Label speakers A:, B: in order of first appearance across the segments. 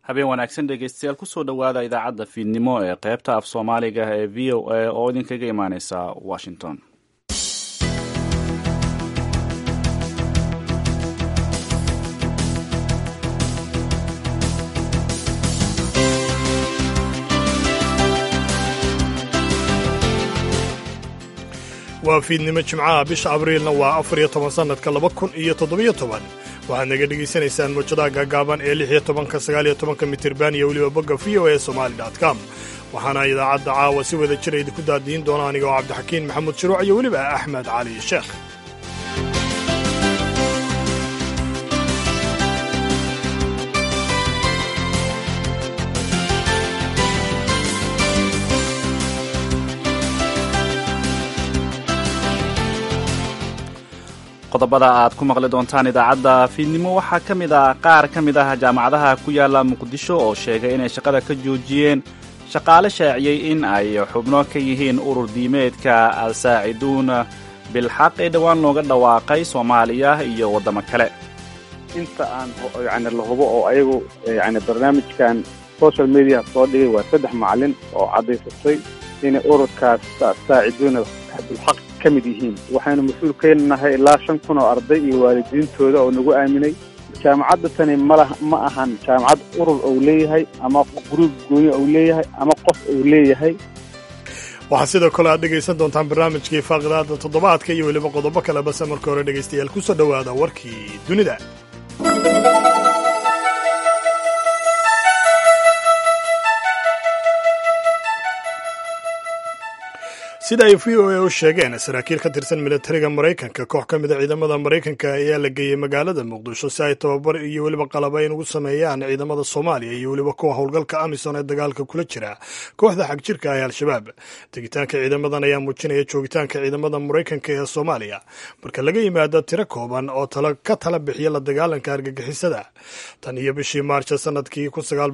A: habeen wanaagsan dhegeystayaal kusoo dhowaada idaacadda fiidnimo ee qaybta af soomaaliga ee v o a oo idinkaga imaaneysa washington
B: waa fiidnimo jimcaha bisha abriilna waa afar iyo toban sannadka laba kun iyo toddobiyo toban waxaad naga dhegaysanaysaan muujadaha gaagaaban ee lix iyo tobanka sagaal iyo tobanka mitirban iyo weliba bogga v o e somali com waxaana idaacadda caawa si wada jira idinku daadiin doona aniga oo cabdixakiin maxamuud shiruuc iyo weliba axmed cali sheekh
A: qodobada aad ku maqli doontaan idaacadda fiidnimo waxaa ka mid ah qaar ka mid ah jaamacadaha ku yaala muqdisho oo sheegay inay shaqada ka joojiyeen shaqaale shaaciyey in ay xubno ka yihiin urur diimeedka al-saaciduun bilxaq ee dhowaan looga dhawaaqay soomaaliya iyo waddamo kale
C: inta aan yani la hubo oo ayagu yani barnaamijkan social media soo dhigay waa saddex macalin oo caddaysatay inay ururkaas saaciduuna bilxaq ka mid yihiin waxaynu mas-uul ka nahay ilaa shan kun oo arday iyo waalidiintooda oo nagu aaminay jaamacadda tani mala ma ahan jaamacad urur ou leeyahay ama gruub gooyo ou leeyahay ama qof ou leeyahay
B: waxaa sidoo kale aad dhegaysan doontaan barnaamijkii faaqidaada toddobaadka iyo weliba qodobo kale base marka hore dhegaystayaal ku soo dhowaada warkii dunida sida ay v o a u sheegeen saraakiil ka tirsan militariga maraykanka koox ka mid a ciidamada maraykanka ayaa la geeyey magaalada muqdisho si ay tababar iyo weliba qalabayn ugu sameeyaan ciidamada soomaaliya iyo weliba kuwa howlgalka amisom ee dagaalka kula jira kooxda xagjirka ah ee al-shabaab tegitaanka ciidamadan ayaa muujinaya joogitaanka ciidamada maraykanka ee soomaaliya marka laga yimaado tiro kooban oo ka tala bixiya la dagaalanka argagixisada tan iyo bishii maarch sanadkii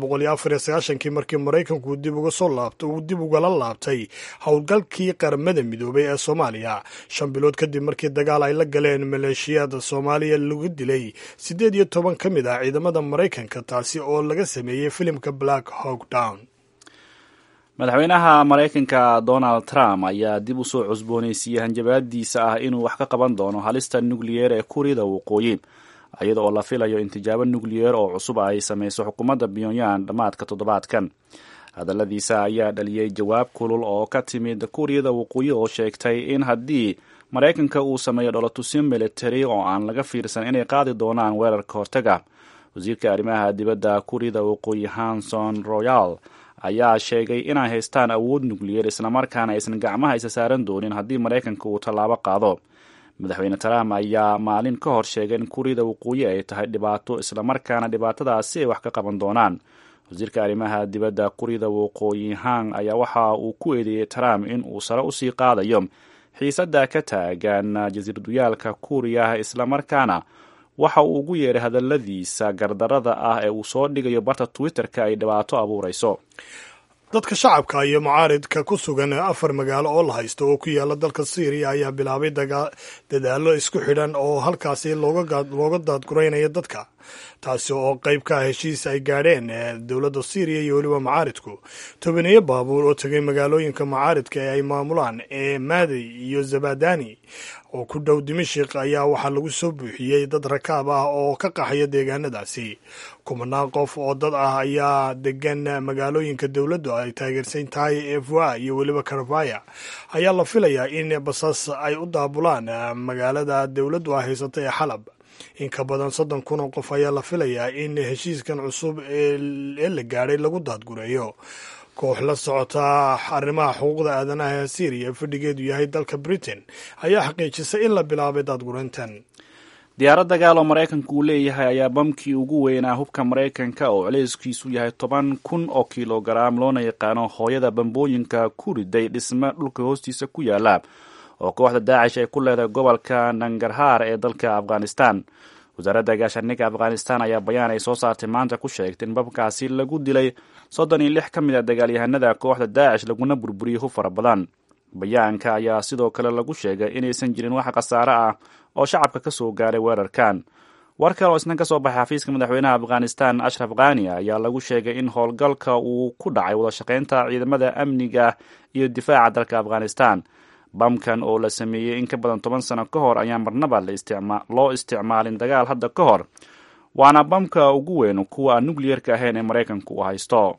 B: kii markii maraykanku dib ugala laabtay howlgalkii qaramada midoobay ee soomaaliya shan bilood kadib markii dagaal ay la galeen maleeshiyada soomaaliya lagu dilay siddeed iyo toban ka mid ah ciidamada maraykanka taasi oo laga sameeyey filimka black hawk down
A: madaxweynaha maraykanka donald trump ayaa dib u soo cusboonaysiiyey hanjabaadiisa ah inuu wax ka qaban doono halista nukliyeer ee kuuriyada waqooyi iyada oo la filayo in tijaabo nukliyeer oo cusub ay samayso xukuumadda pyongyang dhammaadka toddobaadkan hadalladiisa ayaa dhaliyey jawaab kulul oo ka timid kuuriyada waqooyi oo sheegtay in haddii maraykanka uu sameeyo dholotusyo militari oo aan laga fiirsan inay qaadi doonaan weerarka hortaga wasiirka arrimaha dibadda kuuriyada waqooyi hanson royal ayaa sheegay inay haystaan awood nukliyeer islamarkaana aysan gacmaha isa saaran doonin haddii maraykanka uu tallaabo qaado madaxweyne trump ayaa maalin ka hor sheegay in kuuriyada waqooyi ay tahay dhibaato islamarkaana dhibaatadaasi ay wax ka qaban doonaan wasiirka arrimaha dibadda kuuriyada waqooyi hang ayaa waxa uu ku eedeeyey trump in uu sare usii qaadayo xiisadda ka taagan jasiiraduyaalka kuuriya islamarkaana waxa uu ugu yeeray hadalladiisa gardarada ah ee uu soo dhigayo barta twitter-ka ay dhibaato abuurayso
B: dadka shacabka iyo mucaaridka ku sugan afar magaalo oo la haysto oo ku yaala dalka syriya ayaa bilaabay dadaallo isku xidhan oo halkaasi looga daadguraynaya dadka taasi oo qayb ka ah heshiis ay gaadheen dowladda syriya iyo weliba mucaaridku tobaneeyo baabuur oo tegay magaalooyinka mucaaridka ee ay maamulaan ee maadi iyo zabadani oo ku dhow dimashik ayaa waxaa lagu soo buuxiyey dad rakaab ah oo ka qaxaya deegaanadaasi kumanaan qof oo dad ah ayaa degan magaalooyinka dowladdu ay taageersan tahay evoa iyo weliba karvaya ayaa la filayaa in basas ay u daabulaan magaalada dowladdu ay haysata ee xalab in ka badan soddon kun oo qof ayaa la filayaa in heshiiskan cusub ee la gaadhay lagu daadgureeyo koox la socota arrimaha xuquuqda aadanaha ee syriya fadhigeedu yahay dalka britain ayaa xaqiijisay in la bilaabay daadgureyntan
A: diyaarad dagaal oo maraykanka uu leeyahay ayaa bamkii ugu weynaa hubka maraykanka oo culeyskiisu yahay toban kun oo kilogaraam loona yaqaano hooyada bambooyinka ku riday dhisme dhulka hoostiisa ku yaala oo kooxda daacish ay ku leedahay gobolka nangarhaar ee dalka afghanistan wasaaradda gaashaandhigga afghanistan ayaa bayaan ay soo saartay maanta ku sheegtay in babkaasi lagu dilay soddon iyo lix ka mid a dagaalyahanada kooxda daacish laguna burburiyey hub fara badan bayaanka ayaa sidoo kale lagu sheegay inaysan jirin wax khasaare ah oo shacabka ka soo gaaray weerarkan war kale oo isna ka soo baxay xafiiska madaxweynaha afghanistan ashraf khani ayaa lagu sheegay in howlgalka uu ku dhacay wadashaqeynta ciidamada amniga iyo difaaca dalka afghanistan bamkan oo la sameeyey in ka badan toban sano ka hor ayaa marnaba loo isticmaalin dagaal hadda ka hor waana bamka ugu weyn kuwa aan nucliyerka ahayn ee maraykanku uu haysto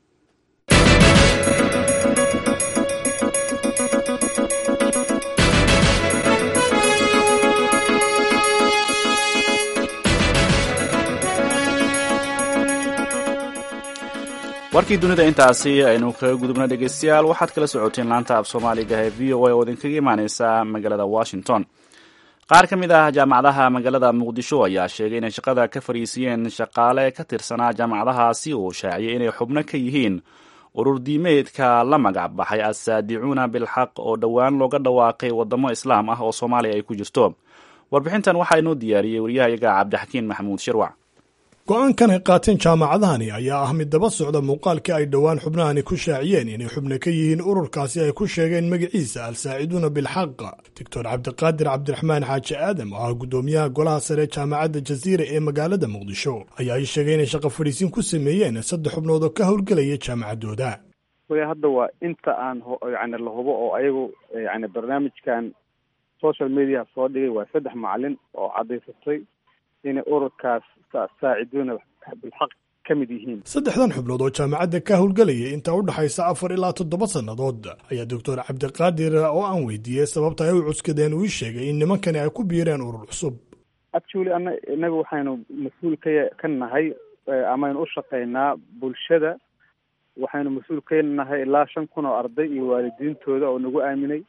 A: warkii dunida intaasi aynu kaga gudubna dhegeystayaal waxaad kala socoteen laanta af soomaaliga ee v o a oo idinkaga imaaneysa magaalada washington qaar ka mid ah jaamacadaha magaalada muqdisho ayaa sheegay inay shaqada ka fariisiyeen shaqaale ka tirsanaa jaamacadahaasi oo shaaciyay inay xubno ka yihiin urur diimeedka la magac baxay assaadicuuna bilxaq oo dhowaan looga dhawaaqay wadamo islaam ah oo soomaaliya ay ku jirto warbixintan waxaa inoo diyaariyey waryahayaga cabdixakiin maxamuud shirwac
B: go-aankan ay qaateen jaamacadahani ayaa ah mid daba socda muuqaalkii ay dhowaan xubnahani ku shaaciyeen inay xubno ka yihiin ururkaasi ay ku sheegeen magaciisa al-saaciduuna bilxaq doctor cabdiqaadir cabdiraxmaan xaaji aadam oo ah guddoomiyaha golaha sare jaamacadda jaziira ee magaalada muqdisho ayaa ii sheegay inay shaqo fadhiisin ku sameeyeen saddex xubnood oo ka howlgelaya jaamacaddooda
C: way hadda waa inta aan yani la hubo oo ayagu yani barnaamijkan social media soo dhigay waa saddex macalin oo caddaysatay inay ururkaas saaciduuna bilxaq ka mid yihiin
B: saddexdan xubnood oo jaamacadda ka howlgelaya inta u dhexaysa afar ilaa toddoba sannadood ayaa doctor cabdiqaadir oo aan weydiiyey sababta ay u cuskadeen uu ii sheegay in nimankani ay ku biireen urur cusub
C: actually ana inaga waxaynu mas-uul ka ka nahay amaynu u shaqaynaa bulshada waxaynu mas-uul ka nahay ilaa shan kun oo arday iyo waalidiintooda oo nagu aaminay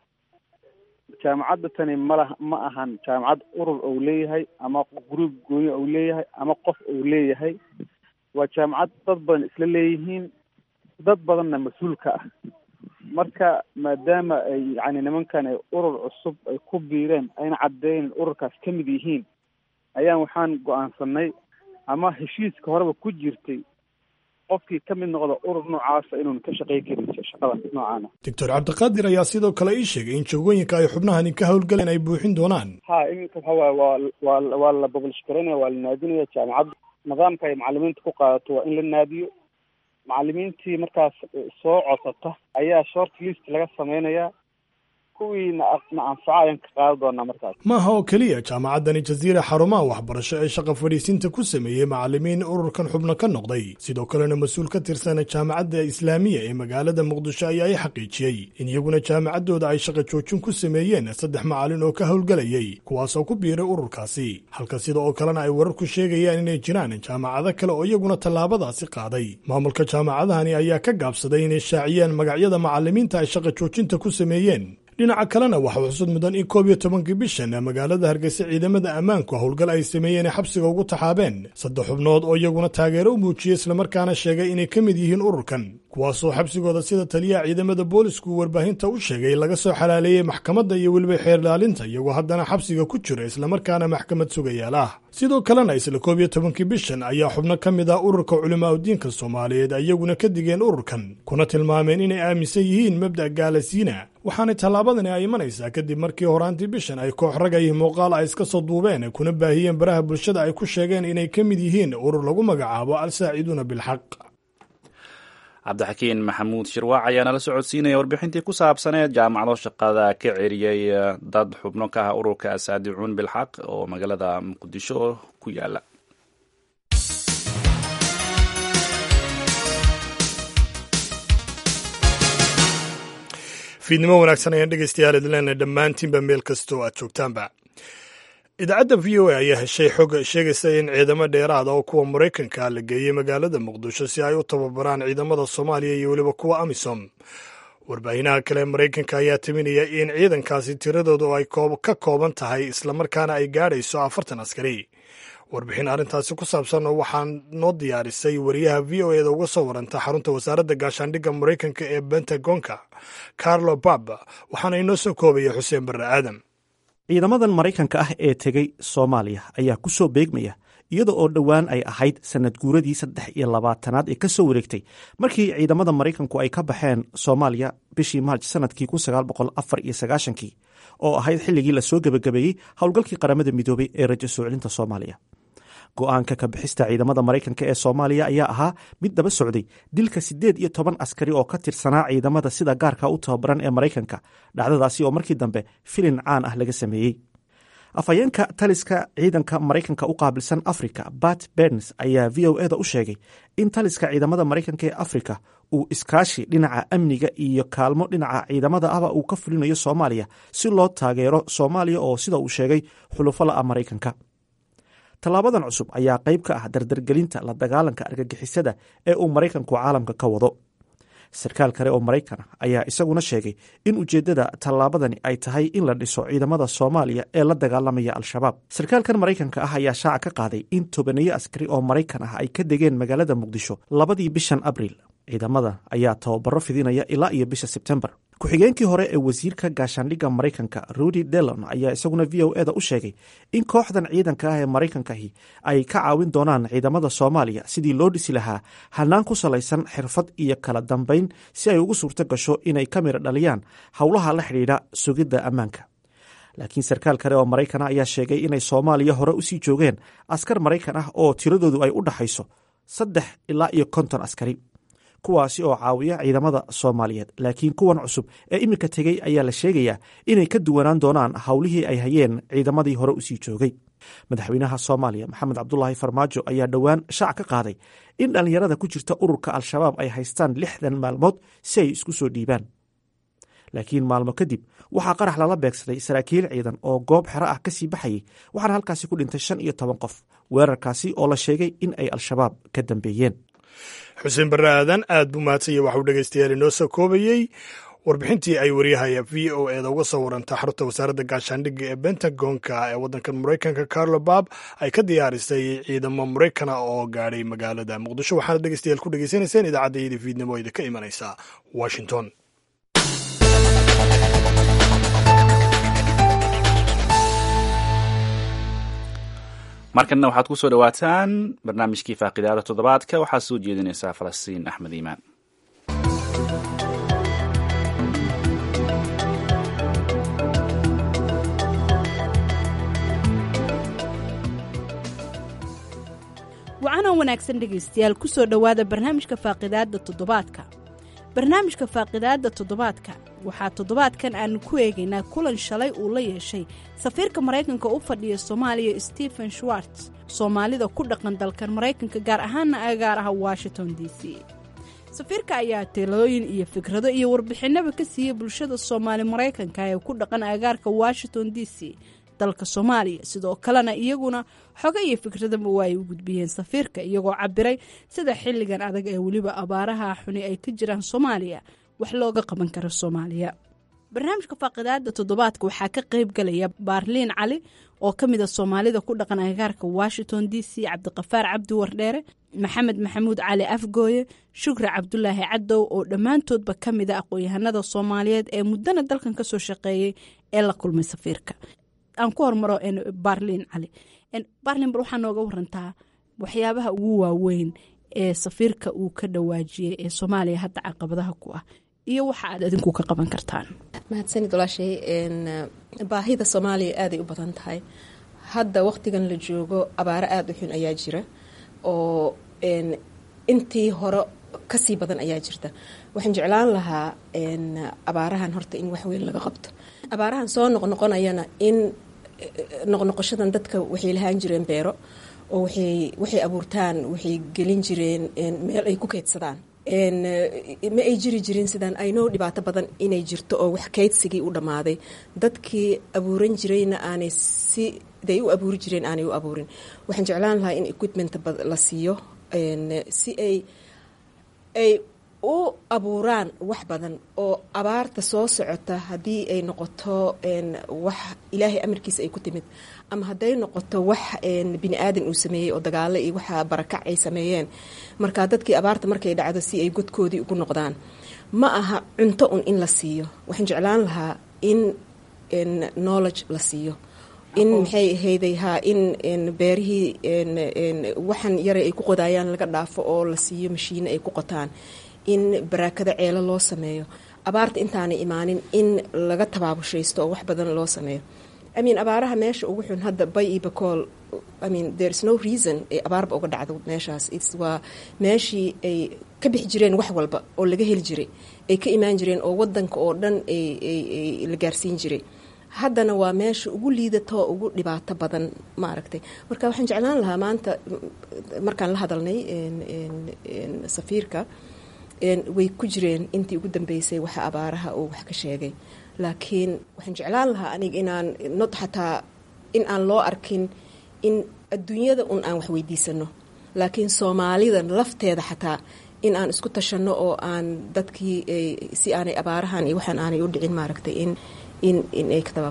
C: jaamacadda tani malaha ma ahan jaamacad urur ou leeyahay ama gruub gooyo ou leeyahay ama qof ou leeyahay waa jaamacad dad badan isla leeyihiin dad badanna mas-uulka ah marka maadaama ay yani nimankan ay urur cusub ay ku biireen ayna caddeyn ururkaas ka mid yihiin ayaan waxaan go-aansanay ama heshiiska horeba ku jirtay qofkii ka mid noqda urur noocaasa inuun ka shaqey karin shaqada noocaana
B: doctor cabdiqaadir ayaa sidoo kale ii sheegay in joogooyinka ay xubnahani ka howlgaleen ay buuxin doonaan
C: ha iminka waxa waay waa waa waa la boblish garanaya waa la naadinaya jaamacadda nidaamka ay macalimiinta ku qaadato waa in la naadiyo macalimiintii markaas soo codsata ayaa short list laga samaynayaa kuwii na na anfaca ayaan ka qaadan doonaa markaas
B: maaha oo keliya jaamacaddani jaziira xarumaha waxbarasho ee shaqa fadhiisinta ku sameeyey macalimiin ururkan xubno ka noqday sidoo kalena mas-uul ka tirsan jaamacadda islaamiya ee magaalada muqdisho ayaa i xaqiijiyey in iyaguna jaamacaddooda ay shaqa joojin ku sameeyeen saddex macalin oo ka howlgelayay kuwaasoo ku biiray ururkaasi halka sida oo kalena ay wararku sheegayaan inay jiraan jaamacado kale oo iyaguna tallaabadaasi qaaday maamulka jaamacadahani ayaa ka gaabsaday inay shaaciyeen magacyada macalimiinta ay shaqa joojinta ku sameeyeen dhinaca kalena waxaa xusud mudan in koob iyo tobankii bishan magaalada hargeysa ciidamada ammaanku howlgal ay sameeyeen ay xabsiga ugu taxaabeen saddex xubnood oo iyaguna taageero u muujiyey islamarkaana sheegay inay ka mid yihiin ururkan kuwaasoo xabsigooda sida taliyaha ciidamada boolisku warbaahinta u sheegay laga soo xalaaleeyey maxkamadda iyo weliba xeerlaalinta iyagoo haddana xabsiga ku jira islamarkaana maxkamad sugayaal ah sidoo kalena isla koob iyo tobankii bishan ayaa xubno ka mid ah ururka culimaa udiinka soomaaliyeed iyaguna ka digeen ururkan kuna tilmaameen inay aaminsan yihiin mabda' gaalasiina waxaana tallaabadani ay imanaysaa kadib markii horaantii bishan ay koox ragay muuqaal ay iska soo duubeen kuna baahiyeen baraha bulshada ay ku sheegeen inay ka mid yihiin urur lagu magacaabo al-saaciduuna bilxaq
A: cabdixakiin maxamuud shirwaac ayaa nala socodsiinaya warbixintii ku saabsaneed jaamacado shaqada ka ceriyey dad xubno ka ah ururka asaadicuun bilxaq oo magaalada muqdisho ku yaala
B: fiidnimo wanaagsan ayaan dhegeystayaal idleena dhammaantiinba meel kastoo aad joogtaanba idaacadda v o a ayaa heshay xog sheegaysa in ciidamo dheeraada oo kuwa maraykanka la geeyey magaalada muqdisho si ay u tababaraan ciidamada soomaaliya iyo weliba kuwa amisom warbaahinnaha kale maraykanka ayaa timinaya in ciidankaasi tiradoodu ay ka kooban tahay islamarkaana ay gaadhayso afartan askari warbixin arrintaasi ku saabsan oo waxaa noo diyaarisay wariyaha v o eda uga soo waranta xarunta wasaaradda gaashaandhigga maraykanka ee bentagonka carlo bab waxaana inoo soo koobaya xuseen barre aadan
D: ciidamadan maraykanka ah ee tegey soomaaliya ayaa ku soo beegmaya iyada oo dhowaan ay ahayd sanad guuradii saddex iyo labaatanaad ee ka soo wareegtay markii ciidamada maraykanku ay ka baxeen soomaaliya bishii maarj sanadkii kun sagaal boqol afar iyo sagaashankii oo ahayd xilligii lasoo gebagabeeyey howlgalkii qaramada midoobay ee rajo soo celinta soomaaliya go-aanka ka bixista ciidamada maraykanka ee soomaaliya ayaa ahaa mid daba socday dilka siddeed iyo toban askari oo ka tirsanaa ciidamada sida gaarka u tababaran ee maraykanka dhacdadaasi oo markii dambe filin caan ah laga sameeyey afhayeenka taliska ciidanka maraykanka u qaabilsan africa bat berns ayaa v o eda u sheegay in taliska ciidamada maraykanka ee afrika uu iskaashi dhinaca amniga iyo kaalmo dhinaca ciidamada ahba uu ka fulinayo soomaaliya si loo taageero soomaaliya oo sida uu sheegay xulufo la-a maraykanka tallaabadan cusub ayaa qayb ka ah dardargelinta la dagaalanka argagixisada ee uu maraykanku caalamka ka wado sarkaal kale oo maraykan ah ayaa isaguna sheegay in ujeeddada tallaabadani ay tahay in la dhiso ciidamada soomaaliya ee la dagaalamaya al-shabaab sarkaalkan maraykanka ah ayaa shaaca ka qaaday in tobaneeyo askari oo maraykan ah ay ka degeen magaalada muqdisho labadii bishan abriil ciidamada ayaa tababaro fidinaya ilaa iyo bisha sebtembar ku-xigeenkii hore ee wasiirka gaashaandhigga maraykanka rudy delon ayaa isaguna v o eda u sheegay in kooxdan ciidanka ah ee maraykankahi ay ka caawin doonaan ciidamada soomaaliya sidii loo dhisi lahaa hanaan ku salaysan xirfad iyo kala dambayn si ay ugu suurto gasho inay ka mira dhaliyaan howlaha la xidhiidha sugidda ammaanka laakiin sarkaal kale oo maraykan ah ayaa sheegay inay soomaaliya hore usii joogeen askar maraykan ah oo tiradoodu ay u dhaxayso saddex ilaa iyo konton askari kuwaasi oo caawiya ciidamada soomaaliyeed laakiin kuwan cusub ee iminka tegey ayaa la sheegayaa inay ka duwanaan doonaan howlihii ay hayeen ciidamadii hore usii joogay madaxweynaha soomaaliya maxamed cabdulaahi farmaajo ayaa dhowaan shaac ka qaaday in dhallinyarada ku jirta ururka al-shabaab ay haystaan lixdan maalmood si ay isku soo dhiibaan laakiin maalmo kadib waxaa qarax lala beegsaday saraakiil ciidan oo goob xero ah kasii baxayay waxaana halkaasi ku dhintay shan iyo toban qof weerarkaasi oo la sheegay in ay al-shabaab ka dambeeyeen
B: xuseen barre aadan aad buu mahadsanya waxauu dhegeystayaal inoo soo koobayey warbixintii ay waryahaya v o eda uga soo waranta xarunta wasaaradda gaashaandhigga ee bentagonka ee waddankan maraykanka carlo bab ay ka diyaarisay ciidamo maraykana oo gaadhay magaalada muqdisho waxaana dhegeystayaal ku dhegeysanayseen idaacadda fiidnimo ida ka imanaysa washington
A: markanna waxaad ku soo dhowaataan barnaamijkii faaqidaada toddobaadka waxaa soo jeedinaysaa falastiin axmed iimaan
E: wacanoo wanaagsan dhegaystayaal ku soo dhowaada barnaamijka faaqidaadda toddobaadka barnaamijka faaqidaadda toddobaadka waxaa toddobaadkan aanu ku eegaynaa kulan shalay uu la yeeshay safiirka maraykanka u fadhiya soomaaliya stephen schwartz soomaalida ku dhaqan dalkan maraykanka gaar ahaana agaar ah washington d c safiirka ayaa talooyin iyo fikrado iyo warbixinaba ka siiyey bulshada soomaali maraykanka ee ku dhaqan agaarka washington d c dalka soomaaliya sidoo kalena iyaguna xogo iyo fikradaba waa ay u gudbiyeen safiirka iyagoo cabiray sida xilligan adag ee weliba abaaraha xuni ay ka jiraan soomaaliya wax looga qaban karo soomaaliya barnaamijka faaqidaada toddobaadka waxaa ka qeyb galaya baarliin cali oo ka mid a soomaalida ku dhaqan agaarka washington d c cabdiqafaar cabdi wardheere maxamed maxamuud cali afgooye shukri cabdulaahi cadow oo dhammaantoodba ka mid a aqoon-yahanada soomaaliyeed ee muddana dalkan kasoo shaqeeyey ee la kulmay safiirka aan ku hormaro barlin cali barlin bal waxaa nooga warantaa waxyaabaha ugu waaweyn ee safiirka uu ka dhawaajiyey ee soomaaliya hadda caqabadaha ku ah iyo waxa aad adinku ka qaban kartaan
F: mahadsanid walaashay baahida soomaaliya aaday u badan tahay hadda waqtigan la joogo abaaro aada u xun ayaa jira oo intii hore kasii badan ayaa jirta waxaan jeclaan lahaa abaarahan horta in waxweyn laga qabto abaarahan soo noqnoqonayana in noqnoqoshadan dadka waxay lahaan jireen beero oo waxay abuurtaan waxay gelin jireen meel ay ku keydsadaan ma ay jiri jirin sidaan aynoo dhibaato badan inay jirto oo wax kaydsigii u dhammaaday dadkii abuuran jirayna aanay siday u abuuri jireen aanay u abuurin waxaan jeclaan lahaa in equipment la siiyo si ay ay u abuuraan wax badan oo abaarta soo socota haddii ay noqoto wax ilaahay amarkiisa ay ku timid ama hadday noqoto wax bini aadan uu sameeyey oo dagaalo iyo waxa barakac ay sameeyeen marka dadkii abaarta markay dhacdo si ay godkoodii ugu noqdaan ma aha cunto un in la siiyo waxaan jeclaan lahaa in knowledge la siiyo in maxay ahayday haa in beerihii waxan yaray ay ku qodayaan laga dhaafo oo la siiyo mashiine ay ku qotaan in baraakada ceelo loo sameeyo abaarta intaanay imaanin in laga tabaabushaysto oo wax badan loo sameeyo i mean abaaraha meesha ugu xun hadda bay iyo bakool i mean there is no reason ay abaarba uga dhacdo meeshaas its waa meeshii ay ka bixi jireen wax walba oo laga heli jiray ay ka imaan jireen oo wadanka oo dhan ay la gaarsiin jiray haddana waa meesha ugu liidatoo ugu dhibaato badan maaragtay marka waxaan jeclaan lahaa maanta markaan la hadalnay safiirka way ku jireen intii ugu dambeysay waxa abaaraha uu wax ka sheegay laakiin waxaan jeclaan lahaa aniga inaan not xataa in aan loo arkin in adduunyada un aan wax weydiisano laakiin soomaalida lafteeda xataa in aan isku tashanno oo aan dadkii si aanay abaarahan iyo waxaan aanay u dhicin maaragtay in in in ay ka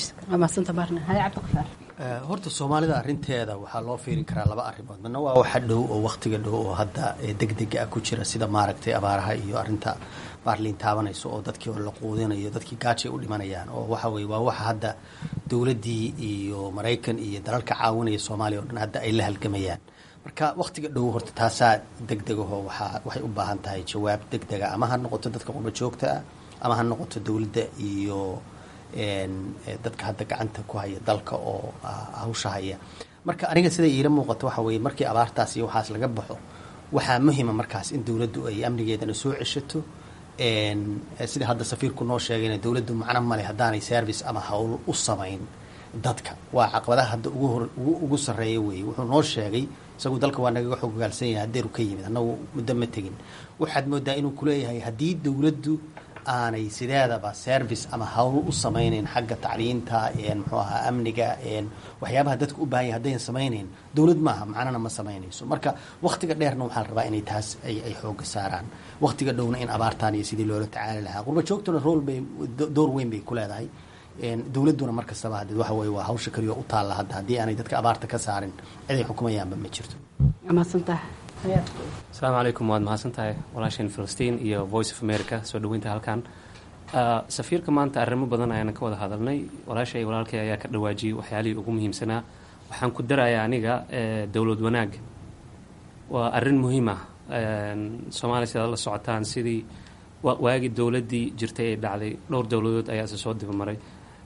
G: horta soomaalida arinteeda waxaa loo fiirin karaa laba arrimood midna waa waxa dhow oo wakhtiga dhow oo hadda degdega ah ku jira sida maaragtay abaaraha iyo arinta baarliin taabanayso oo dadkii oo la quudinayo dadkii gaajay u dhimanayaan oo waxa weye waa waxa hadda dowladdii iyo maraykan iyo dalalka caawinaya soomaaliya o dhan hadda ay la halgamayaan marka wakhtiga dhow horta taasaa degdegaho waaa waxay u baahan tahay jawaab degdega ama ha noqoto dadka qurba joogta ah ama ha noqoto dowladda iyo dadka hadda gacanta ku haya dalka oo hawsha haya marka aniga siday iila muuqato waxa weye markii abaartaas iyo waxaas laga baxo waxaa muhima markaas in dowladdu ay amnigeedana soo ceshato sida hadda safiirku noo sheegayna dowladdu macno male haddaanay service ama hawl u samayn dadka waa caqabadaha hadda ugu hor ugu sarreeya weeye wuxuu noo sheegay isagu dalka waa nagaga xog ogaalsan yahay hadeeru ka yimid annagu muddo ma tegin waxaad moodaa inuu kuleeyahay haddii dowladdu aanay sideedaba service ama hawl u samaynayn xagga tacliinta muxuu ahaa amniga waxyaabaha dadka u baahan yahy haddayan samaynayn dowlad maaha macnana ma samaynayso marka wakhtiga dheerna waxaa la rabaa inay taas ay xooga saaraan wakhtiga dhowna in abaartaan iyo sidii loola tacaali lahaa qurba joogtuna rool bay door weyn bay ku leedahay dowladduna mar kastaba hadee waxa weye waa hawsha kaliyo u taalla hadda haddii aanay dadka abaarta ka saarin ciday xukumayaanba ma jirto
H: asalaamu calaykum waad mahadsan tahay walaasheen filistiin iyo voice of america soo dhaweynta halkan safiirka maanta arrimo badan ayaana ka wada hadalnay walaasha iyo walaalkay ayaa ka dhawaajiyey waxyaalihii ugu muhiimsanaa waxaan ku darayaa aniga dowlad wanaag waa arrin muhiim ah soomaaliya sidaad la socotaan sidii waagii dowladdii jirtay ay dhacday dhowr dowladood ayaa isa soo dibamaray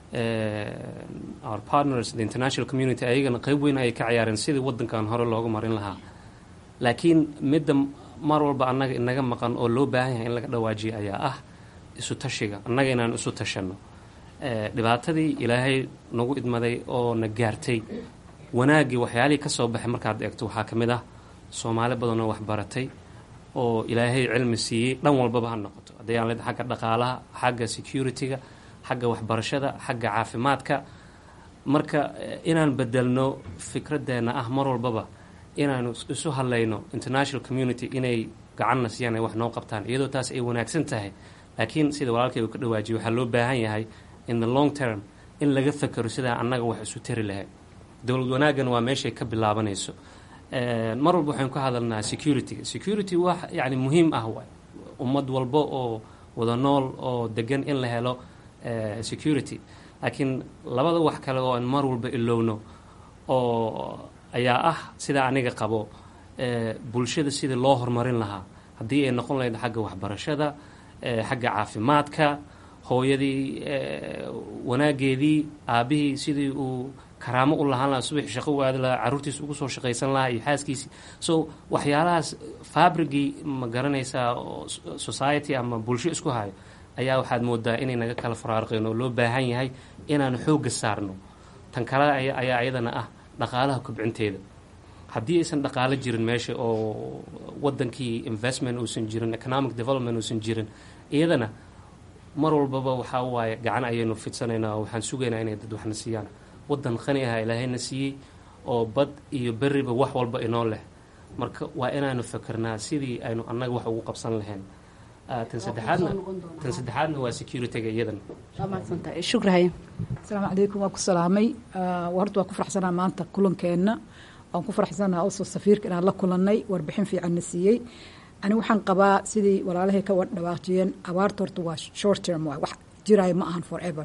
H: our partners the international community ayagana qeyb weyn ayay ka ciyaareen sidii waddankan hore looga marin lahaa laakiin midda mar walba annaga inaga maqan oo loo baahan yahay in laga dhawaajiyo ayaa ah isu tashiga annaga inaan isu tashanno dhibaatadii ilaahay nagu idmaday oo na gaartay wanaaggii waxyaalihii ka soo baxay markaad eegto waxaa ka mid ah soomaali badanoo waxbaratay oo ilaahay cilmi siiyey dhan walbaba ha noqoto hadday aan leedahay xagga dhaqaalaha xagga security-ga xagga waxbarashada xagga caafimaadka marka inaan bedelno fikraddeena ah mar walbaba inaanu isu hadlayno international community inay gacanna siiyaan ay wax noo qabtaan iyadoo taas ay wanaagsan tahay laakiin sida walaalkay uu ka dhawaajiyay waxaa loo baahan yahay in the long term in laga fakero sidaa annaga wax isu tari lahayd dowlad wanaaggan waa meeshay ka bilaabanayso mar walba waxaynu ka hadalnaa security-ga security wax yacni muhiim ah waay ummad walba oo wada nool oo degan in la helo security laakiin labada wax kale oo aan mar walba ilowno oo ayaa ah sidaa aniga qabo bulshada sidii loo horumarin lahaa haddii ay noqon lahayd xagga waxbarashada xagga caafimaadka hooyadii wanaageedii aabihii sidii uu karaamo u lahaan lahaa subaxi shaqo u aadi lahaa carruurtiisa ugu soo shaqaysan lahaa iyo xaaskiisii so waxyaalahaas fabrigii ma garanaysaa society ama bulsho isku hayo ayaa waxaad moodaa inay naga kala faraarqeen oo loo baahan yahay inaanu xoogga saarno tan kale ayaa ayadana ah dhaqaalaha kobcinteeda haddii aysan dhaqaalo jirin meesha oo wadankii investment uusan jirin economic development uusan jirin iyadana mar walbaba waxaa waaye gacan ayaynu fidsanaynaa oo waxaan sugaynaa inay dad waxna siiyaan wadan qani aha ilaahayna siiyey oo bad iyo beriba wax walba inoo leh marka waa inaanu fakernaa sidii aynu annaga wax ugu qabsan lahayn tan saddexaadna tan saddexaadna waa security-ga iyadan
E: shukrahaye
I: asalaamu calaykum waa ku salaamay horta waa ku faraxsanaa maanta kulankeenna waan ku faraxsanaa also safiirka inaan la kulannay warbixin fiicanna siiyey ani waxaan qabaa sidii walaalahay ka dhawaaqjiyeen abaarta horta waa short term waay wax jiraayo ma ahan forever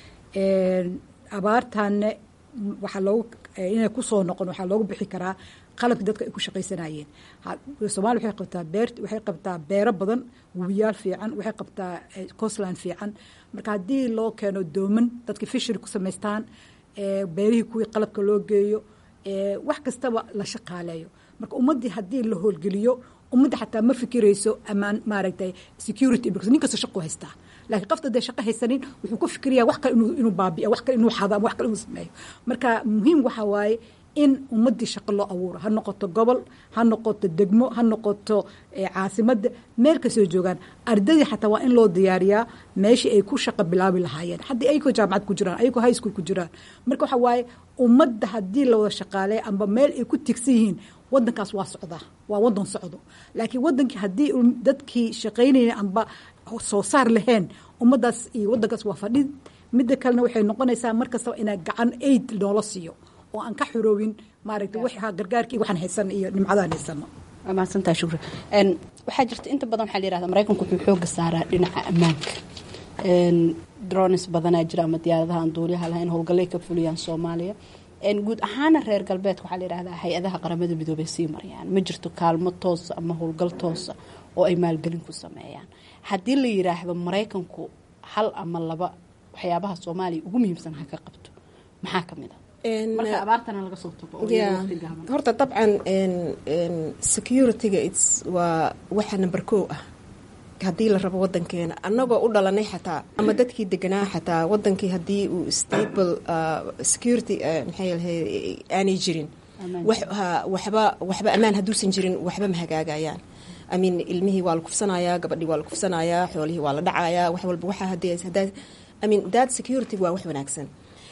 I: abaartaanne waxaa loogu inay kusoo noqon waxaa loogu bixi karaa qalabkii dadka ay ku shaqaysanayeen soomaaliya waxay qabtaa beer waxay qabtaa beero badan webiyaal fiican waxay qabtaa coastland fiican marka haddii loo keeno dooman dadka fishery ku samaystaan beerihii kuwii qalabka loo geeyo wax kastaba la shaqaaleeyo marka ummaddii haddii la howlgeliyo ummadda xataa ma fikirayso amaan maaragtay security because nin kasta shaqu haystaa laakiin qofta dee shaqo haysanin wuxuu ku fikiraya wax kale inuu inuu baabi'a wax kale inuu xado ama wax kale inuu sameeyo marka muhiim waxa waaye in ummaddii shaqo loo abuuro ha noqoto gobol ha noqoto degmo ha noqoto caasimadda meel kasoo joogaan ardaydii xataa waa in loo diyaariyaa meeshii ay ku shaqo bilaabi lahaayeen haddii ayagoo jaamacad ku jiraan ayagoo high school ku jiraan marka waxa waaye ummadda haddii la wada shaqaaleeya amba meel ay ku tigsan yihiin wadankaas waa socdaa waa wadan socdo laakiin wadankii haddii dadkii shaqaynayna amba soo saar lahayn ummaddaas iyo wadankaas waa fadhid midda kalena waxay noqonaysaa mar kastaba inaa gacan aid noola siiyo oo aan ka xuroowin maaragtay wax gargaarkii waxaan haysan iyo nimcadaan haysano
E: waa mahadsantaha shukri waxaa jirta inta badan waxaa la yirahda maraykanku wuxuu xooga saaraa dhinaca ammaanka drones badanaa jira ama diyaaradaha aan duuliyaha lahayn howlgallay ka fuliyaan soomaaliya guud ahaana reer galbeedka waxaa la yidhahdaa hay-adaha qaramada midoobay sii marayaan ma jirto kaalmo toosa ama howlgal toosa oo ay maalgelin ku sameeyaan haddii la yiraahdo maraykanku hal ama laba waxyaabaha soomaaliya ugu muhiimsan ha ka qabto maxaa ka mid a marka abaartana laga soo tago
F: horta dabcan security-ga its waa waxa number ko ah haddii la rabo wadankeena annagoo u dhalanay xataa ama dadkii deganaa xataa wadankii haddii uu stable security maxay lahay aanay jirin waxba waxba ammaan hadduusan jirin waxba ma hagaagayaan imean ilmihii waa la kufsanayaa gabadhii waa la kufsanayaa xoolihii waa la dhacayaa wax walba waxa hadii hadaa i mean that security waa wax wanaagsan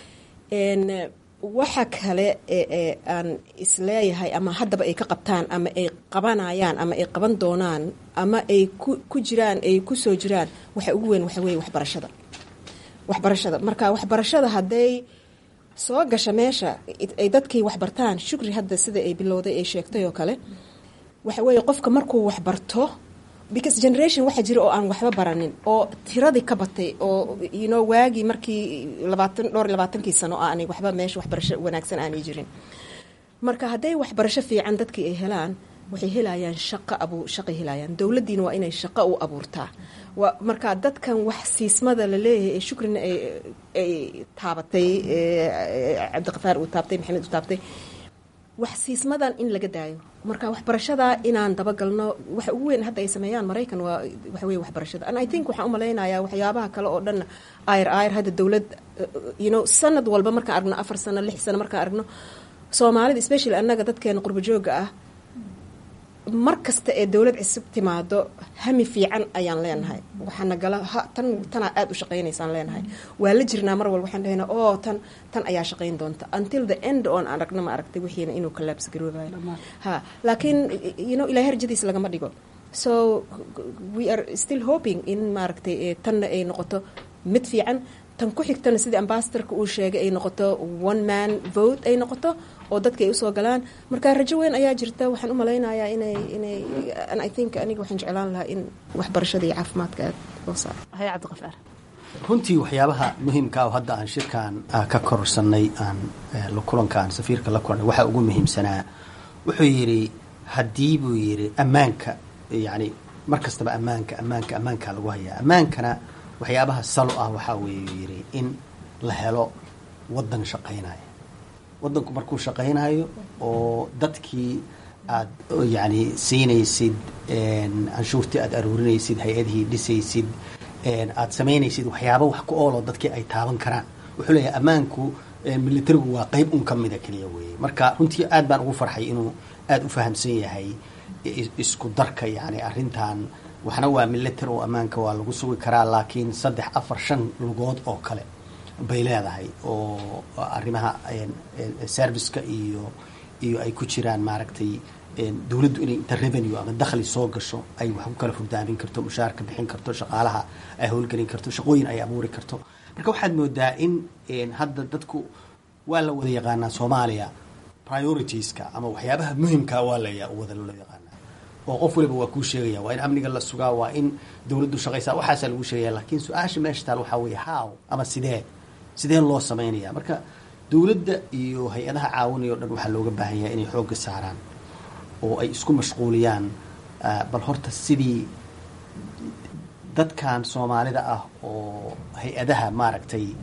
F: waxa kale ee aan isleeyahay ama haddaba ay ka qabtaan ama ay qabanayaan ama ay qaban doonaan ama ay ku jiraan ay kusoo jiraan waxa ugu weyn waxa weeye waxbarashada waxbarashada marka waxbarashada hadday soo gasha meesha ay dadkii waxbartaan shukri hadda sida ay bilowday ay sheegtay oo kale waxa weeye qofka markuu waxbarto because generation waxaa jira oo aan waxba baranin oo tiradii ka batay oo you know waagii markii labaatan dhowr labaatankii sano aanay waxba meesha waxbarasho wanaagsan aanay jirin marka hadday waxbarasho fiican dadkii ay helaan waxay helayaan shaqo abu shaqay helayaan dowladdiina waa inay shaqo u abuurtaa wa marka dadkan wax siismada la leeyahay ee shukrina ay ay taabatay cabdiqafaar uu taabtay maxamed uu taabtay wax siismadan in laga daayo marka waxbarashada inaan dabagalno waxa ugu weyn hadda ay sameeyaan maraykan waa waxa weye waxbarashada and i think waxaan u malaynayaa waxyaabaha kale oo dhan ayr ayr hadda dowlad you know sanad walba markaan aragno afar sano lix sano markaan aragno soomaalida especially annaga dadkeena qurba jooga ah mar kasta ee dowlad cusub timaado hami fiican ayaan leenahay waxaana gala tan tanaa aada u shaqaynaysaan leenahay waa la jirnaa mar walba waxaan lehenaa oo tan tan ayaa shaqayn doonta until the end oon aan aragna ma aragtay wixiina inuu collapse garoobayo ha laakiin you know ilaa herjadiis lagama dhigo so we are still hoping in maaragtay tanna ay noqoto mid fiican tan ku xigtana sidii ambasadorka uu sheegay ay noqoto one man vote ay noqoto oo dadka ay usoo galaan marka rajo weyn ayaa jirta waxaan u malaynayaa inay inay and i think aniga waxaan jeclaan lahaa in waxbarashada iyo caafimaadka aad loo saaro
E: hay cabdiqafaar
G: runtii waxyaabaha muhiimka oo hadda aan shirkan ka korsanay aan kulankaan safiirka la kulanay waxaa ugu muhiimsanaa wuxuu yidhi haddii buu yidhi ammaanka yacni mar kastaba ammaanka ammaanka ammaankaa lagu hayaa ammaankana waxyaabaha salo ah waxaa weeye yidhi in la helo waddan shaqaynaya waddanku markuu shaqaynayo oo dadkii aad yacni siinaysid canshuurtii aad aruurinaysid hay-adihii dhisaysid aad samaynaysid waxyaaba wax ku ooloo dadkii ay taaban karaan wuxuu leeyahay ammaanku militarigu waa qeyb un ka mida keliya weeye marka runtii aad baan ugu farxay inuu aada u fahamsan yahay isku darka yacni arrintan waxna waa military oo ammaanka waa lagu sugi karaa laakiin saddex afar shan lugood oo kale bay leedahay oo arrimaha serviceka iyo iyo ay ku jiraan maaragtay dowladdu inay inta revenue ama dakhli soo gasho ay wax ku kala furdaamin karto mushaarka bixin karto shaqaalaha ay howlgelin karto shaqooyin ay abuuri karto marka waxaad moodaa in hadda dadku waa la wada yaqaanaa soomaaliya prioritiska ama waxyaabaha muhimka waa la wada loo yaqaanaa oo qof waliba waa kuu sheegaya waa in amniga la sugaa waa in dowladdu shaqaysaa waxaasaa lagu sheegaya laakiin su-aasha meesha taal waxaa weeye how ama sidee sidee loo samaynaya marka dowladda iyo hay-adaha caawinaya o dhan waxaa looga baahan yahay inay xoogga saaraan oo ay isku mashquuliyaan bal horta sidii dadkan soomaalida ah oo hay-adaha maaragtay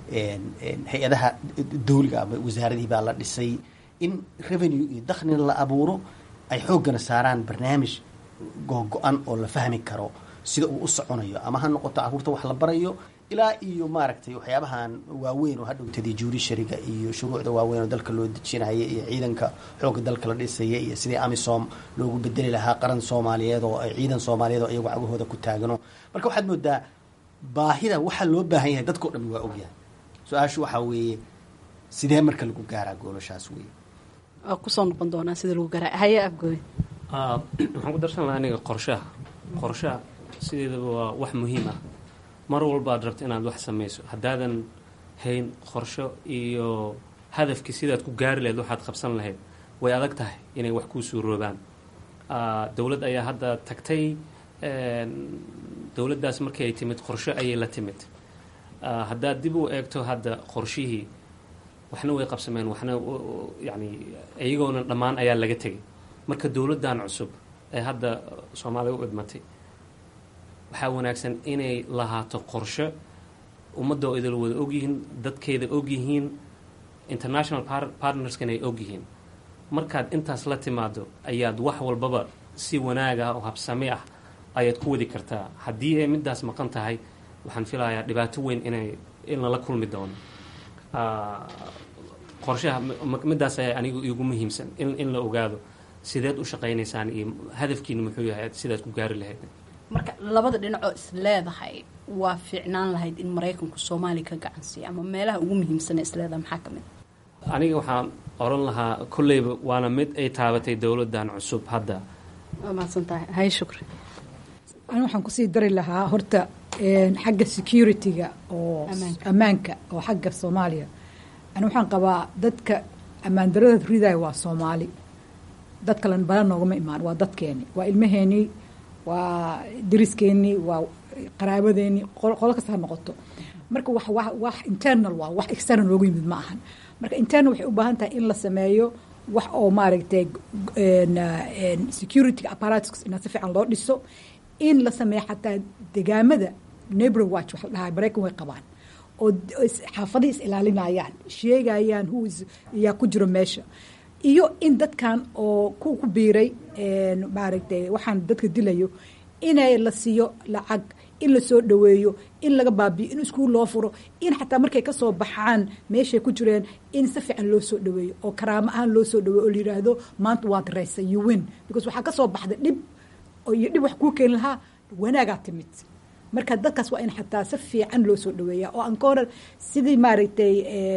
G: hay-adaha dawliga ama wasaaradihii baa la dhisay in revenue iyo dakhlina la abuuro ay xooggana saaraan barnaamij googo-an oo la fahmi karo sida uu u soconayo ama ha noqoto caruurta wax la barayo ilaa iyo maaragtay waxyaabahan waaweyn oo hadhowtadii judishariga iyo shuruucda waaweyn oo dalka loo dejinaya iyo ciidanka xoogga dalka la dhisaya iyo sidii amisom loogu bedeli lahaa qaran soomaaliyeed oo ay ciidan soomaaliyeed oo iyagu cagahooda ku taagano marka waxaad moodaa baahida waxaa loo baahan yahay dadkao dhan waa ogyahay su-aashu waxaa weeye sidee marka lagu gaaraa goolashaas weeye
E: waa kusoo noqon doonaa sida lagu garaa haye afgooy
H: waxaan ku darsan lahaa aniga qorshaha qorshaha sideedaba waa wax muhiim ah mar walbaad rabto inaad wax samayso haddaadan hayn qorsho iyo hadafkii sidaad ku gaari lahayd waxaad qabsan lahayd way adag tahay inay wax kuu suuroobaan dowlad ayaa hadda tagtay dowladdaas markii ay timid qorsho ayay la timid haddaad dib u eegto hadda qorshihii waxna way qabsameen waxna yani iyagoona dhammaan ayaa laga tegay marka dowladdan cusub ee hadda soomaaliya u idmatay waxaa wanaagsan inay lahaato qorsho ummadda oo idil wada ogyihiin dadkeeda ogyihiin international partnerskana ay ogyihiin markaad intaas la timaado ayaad wax walbaba si wanaag ah oo habsami ah ayaad ku wadi kartaa haddii ay middaas maqan tahay waxaan filayaa dhibaato weyn inay in lala kulmi doono qorshaha middaas ayaa anigu igu muhiimsan in in la ogaado sideed u shaqaynaysaan iyo hadafkiina muxuu yahay sidaad ku gaari lahayd
E: marka labada dhinacoo is leedahay waa fiicnaan lahayd in maraykanku soomaaliya ka gacansiiya ama meelaha ugu muhiimsana isleedahay maxaa ka mid
H: aniga waxaan oran lahaa kolleyba waana mid ay taabatay dowladdan cusub hadda
E: waa mahadsantahay hay shukri
I: ani waxaan kusii dari lahaa horta xagga security-ga oo ammaanka oo xagga soomaaliya ani waxaan qabaa dadka ammaan darada ridaya waa soomaali dad kalen bala noogama imaan waa dadkeeni waa ilmaheenii waa dariskeenii waa qaraabadeeni qolo kasta ha noqoto marka wax wax wax internal waa wax external loogu yimid ma ahan marka internal waxay u baahan tahay in la sameeyo wax oo maaragtay security apparatus ina si fiican loo dhiso in la sameeyo xataa degaamada neighbor watch wax la dhahaa maraykan way qabaan oo xaafadihii is ilaalinayaan sheegayaan who is yaa ku jiro meesha iyo in dadkan oo ku ku biiray maaragtay waxaan dadka dilayo inay la siiyo lacag in la soo dhaweeyo in laga baabiyo in iskuul loo furo in xataa markay ka soo baxaan meeshay ku jireen in si fiican loo soo dhaweeyo oo karaamo ahaan loo soo dhaweeyo oo la yidhaahdo maanta waad reysa you win because waxaa ka soo baxda dhib iyo dhib wax kuu keeni lahaa wanaagaa timid marka dadkaas waa in xataa si fiican loo soo dhaweeya oo aan ka hore sidii maaragtay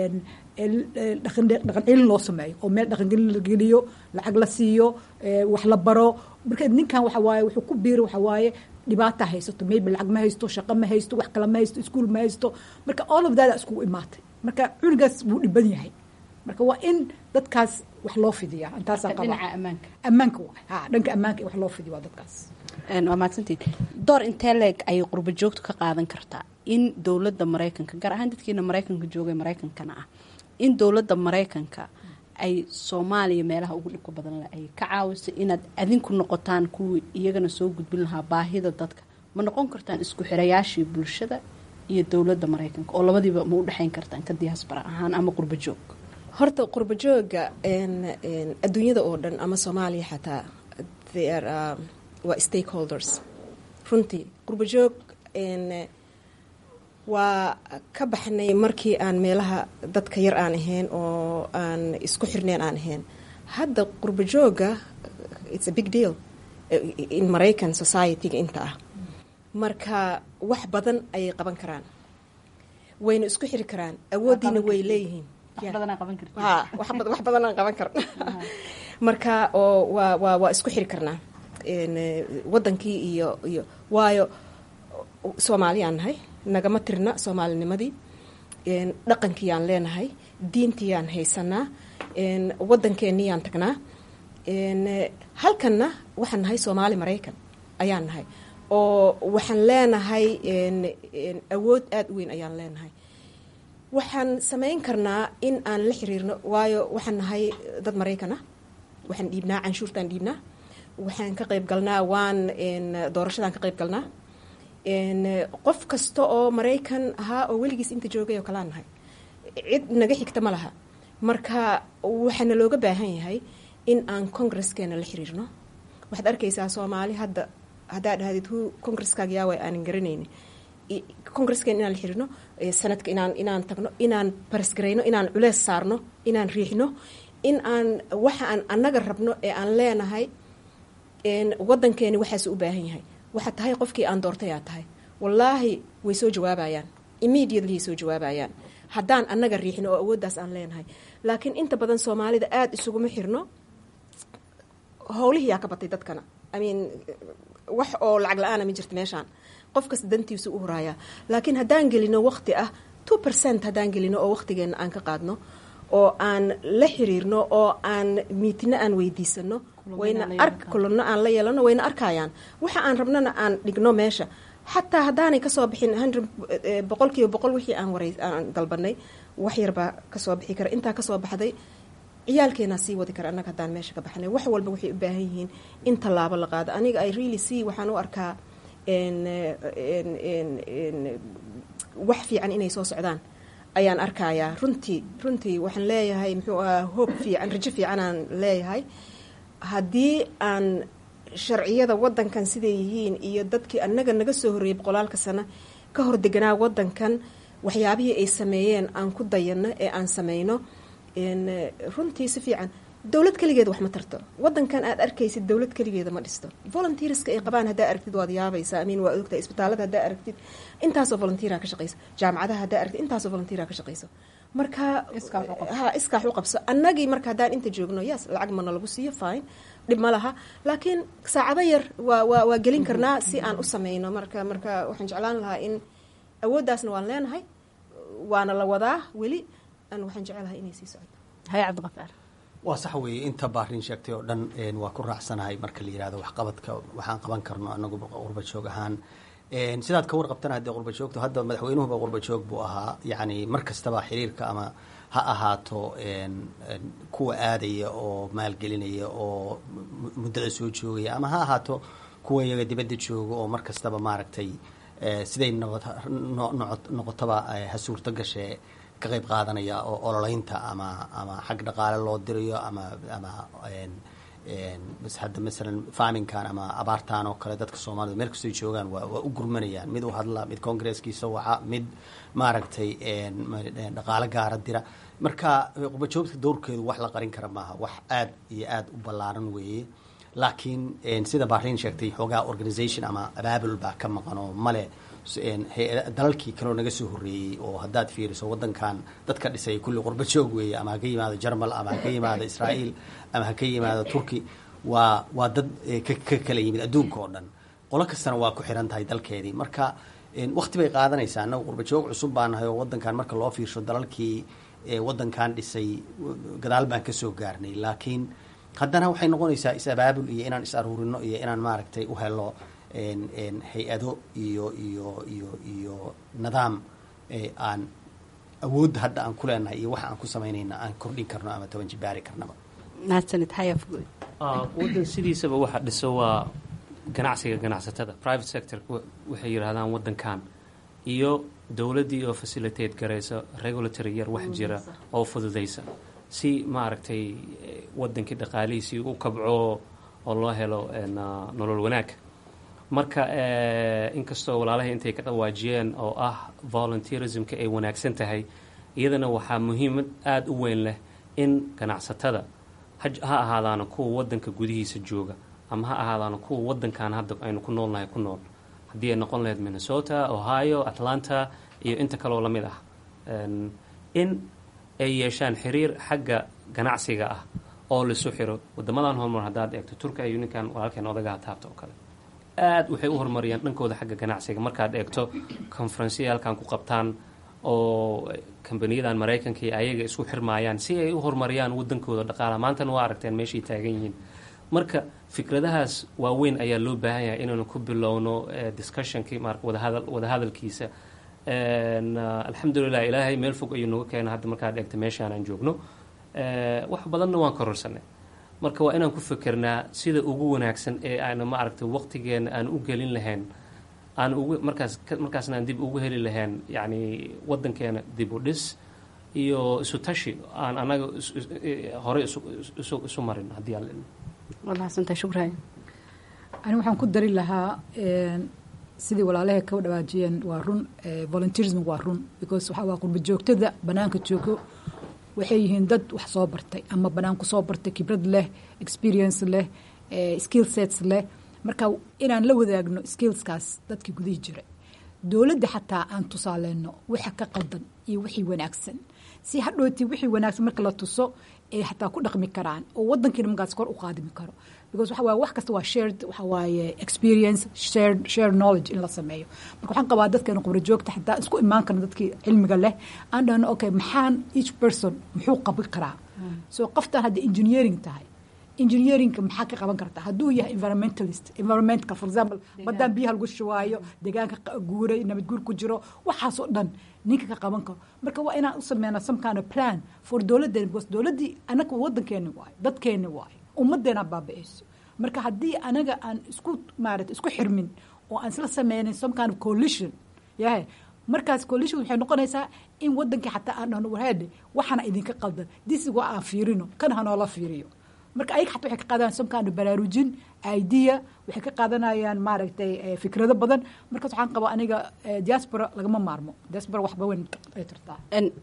I: dhaqan celin loo sameeyo oo meel dhaqangelin la geliyo lacag la siiyo wax la baro marka ninkan waxa waaye wuxuu ku biiri waxa waaye dhibaata haysato maybe lacag ma haysto shaqo ma haysto wax kale ma haysto iskuol ma haysto marka all of that iskugu imaatay marka cunugaas wuu dhiban yahay marka waa in dadkaas wax loo fidiya intaasaan qaba
E: dhinaca ammaanka
I: ammaanka waay ha dhanka ammaanka in wax loo fidiyo waa dadkaas
E: waa mahadsantiin door intee leeg ayay qurba joogtu ka qaadan kartaa in dowladda maraykanka gaar ahaan dadkiina maraykanka joogay maraykankana ah in dowladda maraykanka ay soomaaliya meelaha ugu dhibka badan le ay ka caawiso inaad adinku noqotaan kuwii iyagana soo gudbin lahaa baahida dadka ma noqon kartaan isku xirayaashii bulshada iyo dowladda maraykanka oo labadiiba ma u dhexayn kartaan ka diyaasbara ahaan ama qurba joog
F: horta qurba jooga adduunyada oo dhan ama soomaaliya xataa waa stakeholders runtii qurba joog waa ka baxnay markii aan meelaha dadka yar aan ahayn oo aan isku xirneen aan ahayn hadda qurba jooga it's a big deal in maraycan society-ga inta ah marka wax badan ayay qaban karaan wayna isku xiri karaan awooddiina way leeyihiin wax badanaan qaban karna marka oo waa waa waa isku xiri karnaa wadankii iyo iyo waayo soomaaliyaan nahay nagama tirna soomaalinimadii dhaqankiiyaan leenahay diintiyaan haysanaa wadankeeniyaan tagnaa halkanna waxaan nahay soomaali maraykan ayaan nahay oo waxaan leenahay awood aada u weyn ayaan leenahay waxaan samayn karnaa in aan la xiriirno waayo waxaan nahay dad maraykan ah waxaan dhiibnaa canshuurtaan dhiibnaa waxaan ka qayb galnaa waan doorashadaan ka qayb galnaa qof kasta oo maraykan ahaa oo weligiis inta joogay oo kalaan nahay cid naga xigta ma laha marka waxaana looga baahan yahay in aan congreskeena la xiriirno waxaad arkaysaa soomaali hadda haddaa dhahdid hu congresskaaga yaawa aanan garanayni congresskeen inaan la xiriirno sanadka inaan inaan tagno inaan barisgarayno inaan culees saarno inaan riixno in aan waxa aan annaga rabno ee aan leenahay wadankeeni waxaas u baahan yahay waxaa tahay qofkii aan doortay aa tahay wallaahi way soo jawaabayaan immediately soo jawaabayaan haddaan annaga riixno oo awooddaas aan leenahay laakiin inta badan soomaalida aada isuguma xirno howlihiyaa ka batay dadkana i mean wax oo lacag la-aana ma jirta meeshaan qof kasta dantiisu u horaayaa laakiin haddaan gelino waqti ah two percent haddaan gelino oo waqtigeena aan ka qaadno oo aan la xiriirno oo aan miitino aan weydiisano wayna ar kulano aan la yeelano wayna arkayaan waxa aan rabnana aan dhigno meesha xataa haddaanay kasoo bixin hundred boqol kiiba boqol wixii aan waray aan dalbanay wax yarbaa kasoo bixi kara intaa kasoo baxday ciyaalkeenaa sii wadi kara annaga haddaan meesha ka baxnay wax walba waxay u baahan yihiin in tallaabo la qaado aniga i really see waxaan u arkaa wax fiican inay soo socdaan ayaan arkayaa runtii runtii waxaan leeyahay muxuu ahaa hoob fiican rajo fiicanaan leeyahay haddii aan sharciyada wadankan siday yihiin iyo dadkii annaga naga soo horreeyay boqolaalka sano ka hor deganaa wadankan waxyaabihii ay sameeyeen aan ku dayano ee aan sameyno runtii si fiican dowlad keligeeda wax ma tarto wadankan aad arkaysid dowlad keligeeda ma dhisto volunteerska ay qabaan haddaa aragtid waad yaabaysaa amiin waa ogtahay isbitaalada haddaa aragtid intaasoo volunteera ka shaqeyso jaamacadaha haddaa aragtid intaasoo volunteera ka shaqeyso marka ha iskaax u qabso annagii marka haddaan inta joogno yes lacag mana lagu siiyo fine dhib ma laha laakiin saacado yar waa waa waa gelin karnaa si aan u sameyno marka marka waxaan jeclaan lahaa in awooddaasna waan leenahay waana la wadaa weli an waxaan jecelahay inay sii socdo
E: haya cabdiqafaar
G: waa sax weeye inta baarin sheegtay oo dhan waa ku raacsanahay marka la yihahdo waxqabadka waxaan qaban karno anagu qurbajoog ahaan sidaad ka warqabtana haddee qurbajoogto hadda madaxweynuhuba qurbajoog buu ahaa yacni mar kastaba xiriirka ama ha ahaato kuwa aadaya oo maalgelinaya oo muddada soo joogaya ama ha ahaato kuwa iyaga dibadda jooga oo mar kastaba maaragtay siday noqotaba ha suurto gashee ka qayb qaadanaya oo ololeynta ama ama xag dhaqaale loo dirayo ama ama bas hadda masalan farminkan ama abaartan oo kale dadka soomaalida meel kastoy joogaan waa waa u gurmanayaan mid u hadla mid congresskiisa waca mid maaragtay dhaqaale gaara dira marka qubajoogta dowrkeedu wax la qarin kara maaha wax aad iyo aad u ballaaran weeye laakiin sida bahrain sheegtay xoogaa organisation ama abaabul baa ka maqan oo male dalalkii kaleo naga soo horreeyey oo haddaad fiiriso wadankan dadka dhisay kulli qurba joog weeye ama ha ka yimaado jarmal ama ha ka yimaado israa'iil ama ha ka yimaado turki waa waa dad ka kala yimid adduunka oo dhan qolo kastana waa ku xiran tahay dalkeedii marka wakti bay qaadanaysaa annaga qurba joog cusub baa nahay oo wadankan marka loo fiirsho dalalkii wadankan dhisay gadaal baan kasoo gaarnay laakiin haddana waxay noqonaysaa is-abaabul iyo inaan is aruurino iyo inaan maaragtay u helo hay-ado iyo iyo iyo iyo nidaam aan awoodda hadda aan ku leenahay iyo waxa aan ku samaynayna aan kordhin karno ama toban jibaari karnaba
E: mahadsanid hayafgoy
H: waddan sidiisaba waxa dhiso waa ganacsiga ganacsatada private sector waxay yidhaahdaan waddankan iyo dowladdii oo facilitate garaysa regulatory yar wax jira oo fududaysa si maaragtay waddankii dhaqaalihiisii u kabco oo loo helo nolol wanaag marka inkastoo walaalahay intay ka dhawaajiyeen oo ah volunteerismka ay wanaagsan tahay iyadana waxaa muhiimad aada u weyn leh in ganacsatada ha ahaadaana kuwa wadanka gudihiisa jooga ama ha ahaadaana kuwa wadankan hadda aynu ku noolnahay ku nool haddii ay noqon lahayd minnesota ohio atlanta iyo inta kaloo lamid ah in ay yeeshaan xiriir xagga ganacsiga ah oo laisu xiro wadamadan horumar haddaad eegto turka iyo ninkan walaalkeen odagaha taabta oo kale aada waxay u horumariyaan dhankooda xagga ganacsiga markaad eegto conferenceyaalkan ku qabtaan oo kambaniyadan maraykanka iyo ayaga isku xirmaayaan si ay u horumariyaan wadankooda dhaqaala maantana waa aragteen meeshay taagan yihiin marka fikradahaas waaweyn ayaa loo baahan yahay inaynu ku bilowno discussionkii mar wadahadal wadahadalkiisa alxamdulilah ilaahay meel fog ayuu nooga keena hadda markaad eegto meeshaan aan joogno wax badanna waan kororsanay marka waa inaan ku fikernaa sida ugu wanaagsan ee aana maaragtay waqtigeena aan u gelin lahayn aan ugu markaas markaasna aan dib ugu heli lahayn yacni wadankeena dib u dhis iyo isu tashi aan anaga horey isu marin haddii aan
E: waad mahadsantahay shukraya
I: ani waxaan ku dari lahaa sidii walaalahay ka dhawaajiyeen waa run volunteerism waa run because waxaa waa qurba joogtada banaanka joogo waxay yihiin dad wax soo bartay ama banaanku soo bartay khibrad leh experience leh skill sets leh marka inaan la wadaagno skillskaas dadkii gudihii jiray dowladda xataa aan tusaaleyno waxa ka qaldan iyo wixii wanaagsan si hadhooti wixii wanaagsan marka la tuso ay xataa ku dhaqmi karaan oo wadankiina markaas kor u qaadimi karo because waxa waaye wax kasta waa shared waxa waaye experience shared shared knowledge in la sameeyo marka waxaan qabaa dadkeena khubra joogta xataa isku imaan karna dadkii cilmiga leh aan dhahno okay maxaan each person muxuu qaban karaa so qoftaan hadda engineering tahay engineerinka maxaa ka qaban karta hadduu yahay environmentalist environmentka for example badaan biyaha lagu shubaayo deegaanka guuray nabad guur ku jiro waxaasoo dhan ninka ka qaban karo marka waa inaan u sameynaa some kind of plan for dowladdeena because dowladdii anaga wadankeeni waayo dadkeeni waayo ummadeena baaba-eyso marka haddii anaga aan isku maarata isku xirmin oo aan isla sameynin some kind of coalition yahay markaas coalition waxay noqonaysaa in wadankii xataa aan dhahno warheede waxaana idinka qaldan disi waa aan fiirino kan hanoola fiiriyo marka ayaga xataa waxay ka qaadanayaan some kind of baraarujin idea waxay ka qaadanayaan maaragtay fikrado badan markaas waxaan qabaa aniga diaspora lagama maarmo diaspora waxba weyn ay tartaa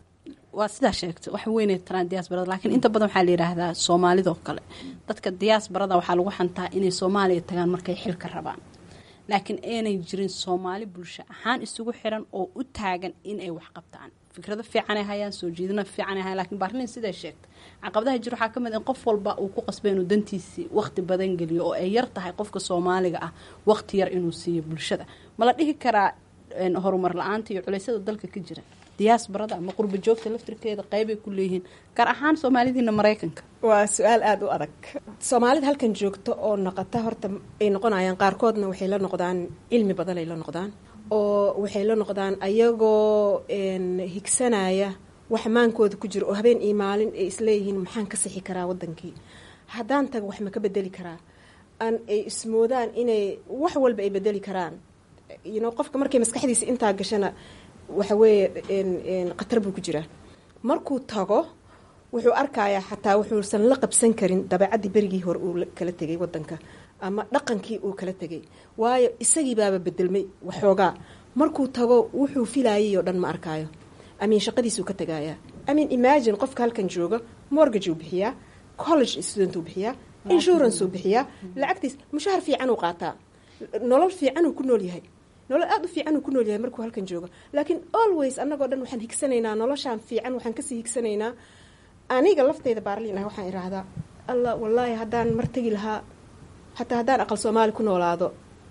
E: waa sidaa sheegta wax weynay taraan diaasbarada laakiin inta badan waxaa la yidhaahdaa soomaalidoo kale dadka diaasbarada waxaa lagu xantaa inay soomaaliya tagaan markay xilka rabaan laakiin aanay jirin soomaali bulsho ahaan isugu xiran oo u taagan inay wax qabtaan fikrado fiicanay hayaan soo jiidana fiicanay hayaan lakiin baarlin siday sheegta caqabadaha jir waxaa ka mid in qof walba uu ku qasbay inuu dantiisii waqti badan geliyo oo ay yar tahay qofka soomaaliga ah waqti yar inuu siiyo bulshada ma la dhihi karaa horumar la-aanta iyo culeysyada dalka ka jira diyaasbarada ama qurba joogta laftirkeeda qeybay ku leeyihiin gaar ahaan soomaalidiina maraykanka
F: waa su-aal aada u adag soomaalida halkan joogto oo noqota horta ay noqonayaan qaarkoodna waxay la noqdaan cilmi badan ay la noqdaan oo waxay la noqdaan ayagoo higsanaya wax maankooda ku jiro oo habeen iyo maalin ay isleeyihiin maxaan ka sixi karaa wadankii haddaan taga wax ma ka bedeli karaa an ay ismoodaan inay wax walba ay bedeli karaan yno qofka markay maskaxdiisa intaa gashana waxa weeye khatar buu ku jiraa markuu tago wuxuu arkayaa xataa wuxuusan la qabsan karin dabeecaddii berigii hore uu kala tegay wadanka ama dhaqankii uu kala tegay waayo isagii baaba bedelmay waxoogaa markuu tago wuxuu filayay oo dhan ma arkaayo amiin shaqadiisuu ka tagayaa amiin imagine qofka halkan jooga mortgage uu bixiyaa college student uu bixiyaa insurance uu bixiyaa lacagtiis mushahar fiican uu qaataa nolol fiican uu ku nool yahay nolol aada u fiican uu ku nool yahay markuu halkan joogo laakiin always annagoo dhan waxaan higsanaynaa noloshaan fiican waxaan kasii higsanaynaa aniga lafteyda baarliin ah waxaan idhaahdaa alla wallaahi haddaan mar tegi lahaa xataa haddaan aqal soomaali ku noolaado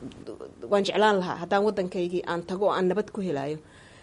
F: waan jeclaan lahaa haddaan waddankaygii aan tago oo aan nabad ku helaayo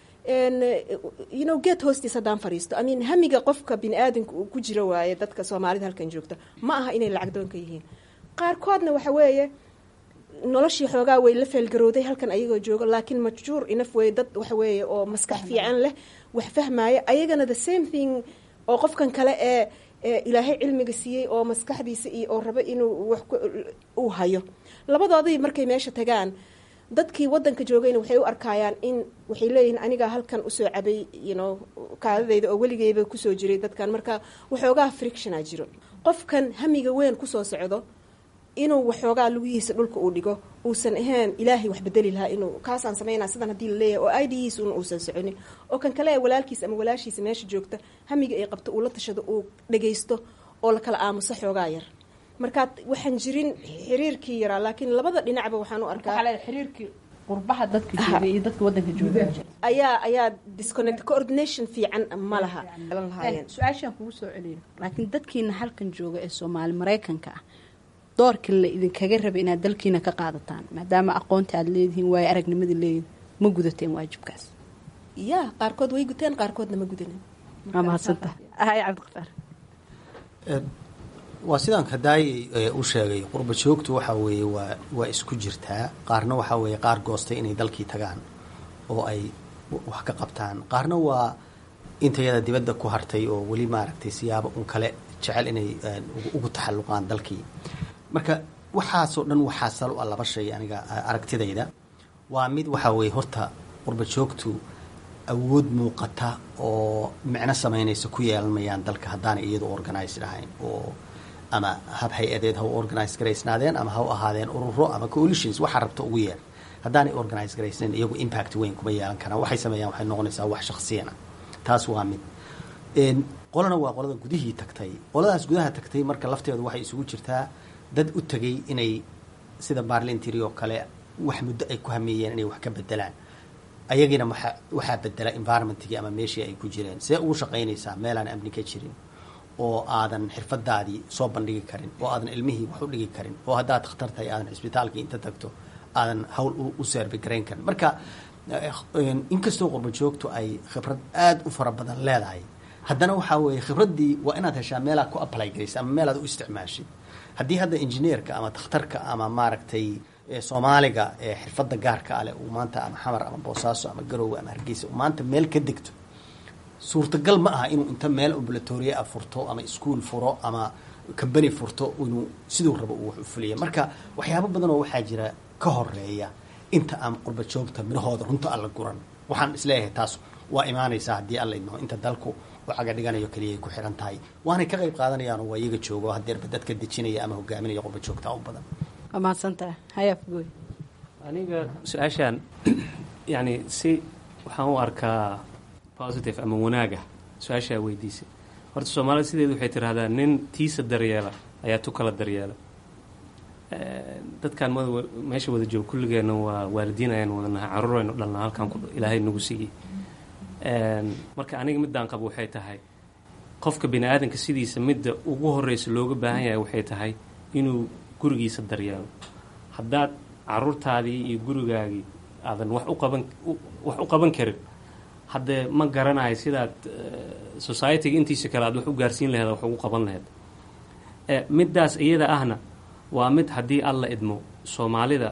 F: you know get hoostiis haddaan fadhiisto imean hamiga qofka bini aadamka uu ku jiro waaye dadka soomaalida halkan joogta ma aha inay lacag doonka yihiin qaarkoodna waxa weeye noloshii xoogaa way la feelgarowday halkan ayagoo jooga laakiin majjuur inaf wey dad waxa weeye oo maskax fiican leh wax fahmaya ayagana the same thing oo qofkan kale ee ilaahay cilmiga siiyey oo maskaxdiisa iyo oo rabo inuu wax uu hayo labadoodii markay meesha tagaan dadkii wadanka joogayna waxay u arkayaan in waxay leeyihiin anigaa halkan usoo cabay yno kaadadeyda oo weligeyba kusoo jiray dadkan marka waxoogaa frictiona jiro qofkan hamiga weyn kusoo socdo inuu waxoogaa lugihiisa dhulka uu dhigo uusan ahayn ilaahay wax bedeli lahaa inuu kaasaan sameynaa sidan haddii laleeyahay oo idihiis un uusan soconin oo kan kale ee walaalkiisa ama walaashiisa meesha joogta hamiga ay qabto uu la tashado uu dhagaysto oo la kala aamuso xoogaa yar markaa waxaan jirin xiriirkii yaraa laakiin labada dhinacba waxaan u arkaa
E: xiriirkii qurbaha dadka jooga iyo dadka wadanka jooga
F: ayaa ayaa disconnect coordination fiican ma laha lahaayeen
E: su-aashaan kugu soo celiyo laakiin dadkiina halkan jooga ee soomaali maraykanka ah doorkii la idinkaga raba inaad dalkiina ka qaadataan maadaama aqoonta aad leedihiin waayo aragnimadii leedihin ma gudateen waajibkaas
F: ya qaarkood way guteen qaarkoodna ma gudanin
E: waa mahadsanta hay cabdiqafaar
G: waa sidaan kadaayay u sheegay qurba joogtu waxa weeye waa waa isku jirtaa qaarna waxaa weeye qaar goostay inay dalkii tagaan oo ay wax ka qabtaan qaarna waa intayada dibadda ku hartay oo weli maaragtay siyaabo un kale jecel inay ugu taxalluqaan dalkii marka waxaasoo dhan waxaa sal u ah laba shay aniga aragtidayda waa mid waxaa weeye horta qurba joogtu awood muuqata oo micno samaynaysa ku yeelan mayaan dalka haddaanay iyadu organized ahayn oo ama hab hay-adeed ha u organize garaysnaadeen ama ha u ahaadeen ururo ama coalitions waxaa rabta ugu yeer haddaanay organize garaysnayn iyagu impact weyn kuma yeelan karaan waxay sameeyaan waxay noqonaysaa wax shaksiyana taas waa mid qolana waa qolada gudihii tagtay qoladaas gudaha tagtay marka lafteedu waxay isugu jirtaa dad u tegay inay sida barlintry oo kale wax muddo ay ku hameeyeen inay wax ka bedelaan ayagiina waa waxaa bedela environmentkii ama meeshii ay ku jireen see ugu shaqaynaysaa meelaan amni ka jirin oo aadan xirfadaadii soo bandhigi karin oo aadan ilmihii wax u dhigi karin oo haddaad dhakhtar tahay aadan cisbitaalkii inta tagto aadan hawl u servi garayn karin marka inkastoo qurba joogtu ay khibrad aada u fara badan leedahay haddana waxaa weeye khibraddii waa inaad heshaa meelaad ku apply garaysa ama meelaad u isticmaashid haddii hadda injineerka ama dakhtarka ama maaragtay soomaaliga ee xirfadda gaarka aleh uu maanta ama xamar ama boosaaso ama garoowe ama hargeysa uu maanta meel ka degto suurtagal ma aha inuu inta meel ambulatoria a furto ama ischool furo ama combany furto inuu siduu rabo uu wax u fuliya marka waxyaabo badan oo waxaa jira ka horeeya inta aan qurba joogta midhahooda runta alla guran waxaan isleeyahay taas waa imaanaysaa haddii alla idmaho inta dalku u caga dhiganayo keliyaay ku xiran tahay waanay ka qayb qaadanayaan oo waa iyaga joogo hadeerba dadka dejinaya ama hogaaminaya qurba joogta u badan
E: waa mahadsantaha hayaaf gooy
H: aniga su-aashaan yani si waxaan u arkaa positive ama wanaaga su-aashaa weydiisay horta soomaalida sideedu waxay tiraahdaa nin tiisa daryeela ayaa tu kala daryeela dadkan mada meesha wada joogo kulligeenna waa waalidiin ayaan wadanahay caruur aynu dhalnaa halkaan ilaahay nagu siiyey marka aniga midaan qabo waxay tahay qofka bini aadanka sidiisa midda ugu horeysa looga baahan yahay waxay tahay inuu gurigiisa daryeelo haddaad caruurtaadii iyo gurigaagii aadan wax u qaban wax u qaban karin haddee ma garanayo sidaad societyga intiisa kale aad wax u gaarsiin laheed wax ugu qaban laheyd middaas iyada ahna waa mid haddii alla idmo soomaalida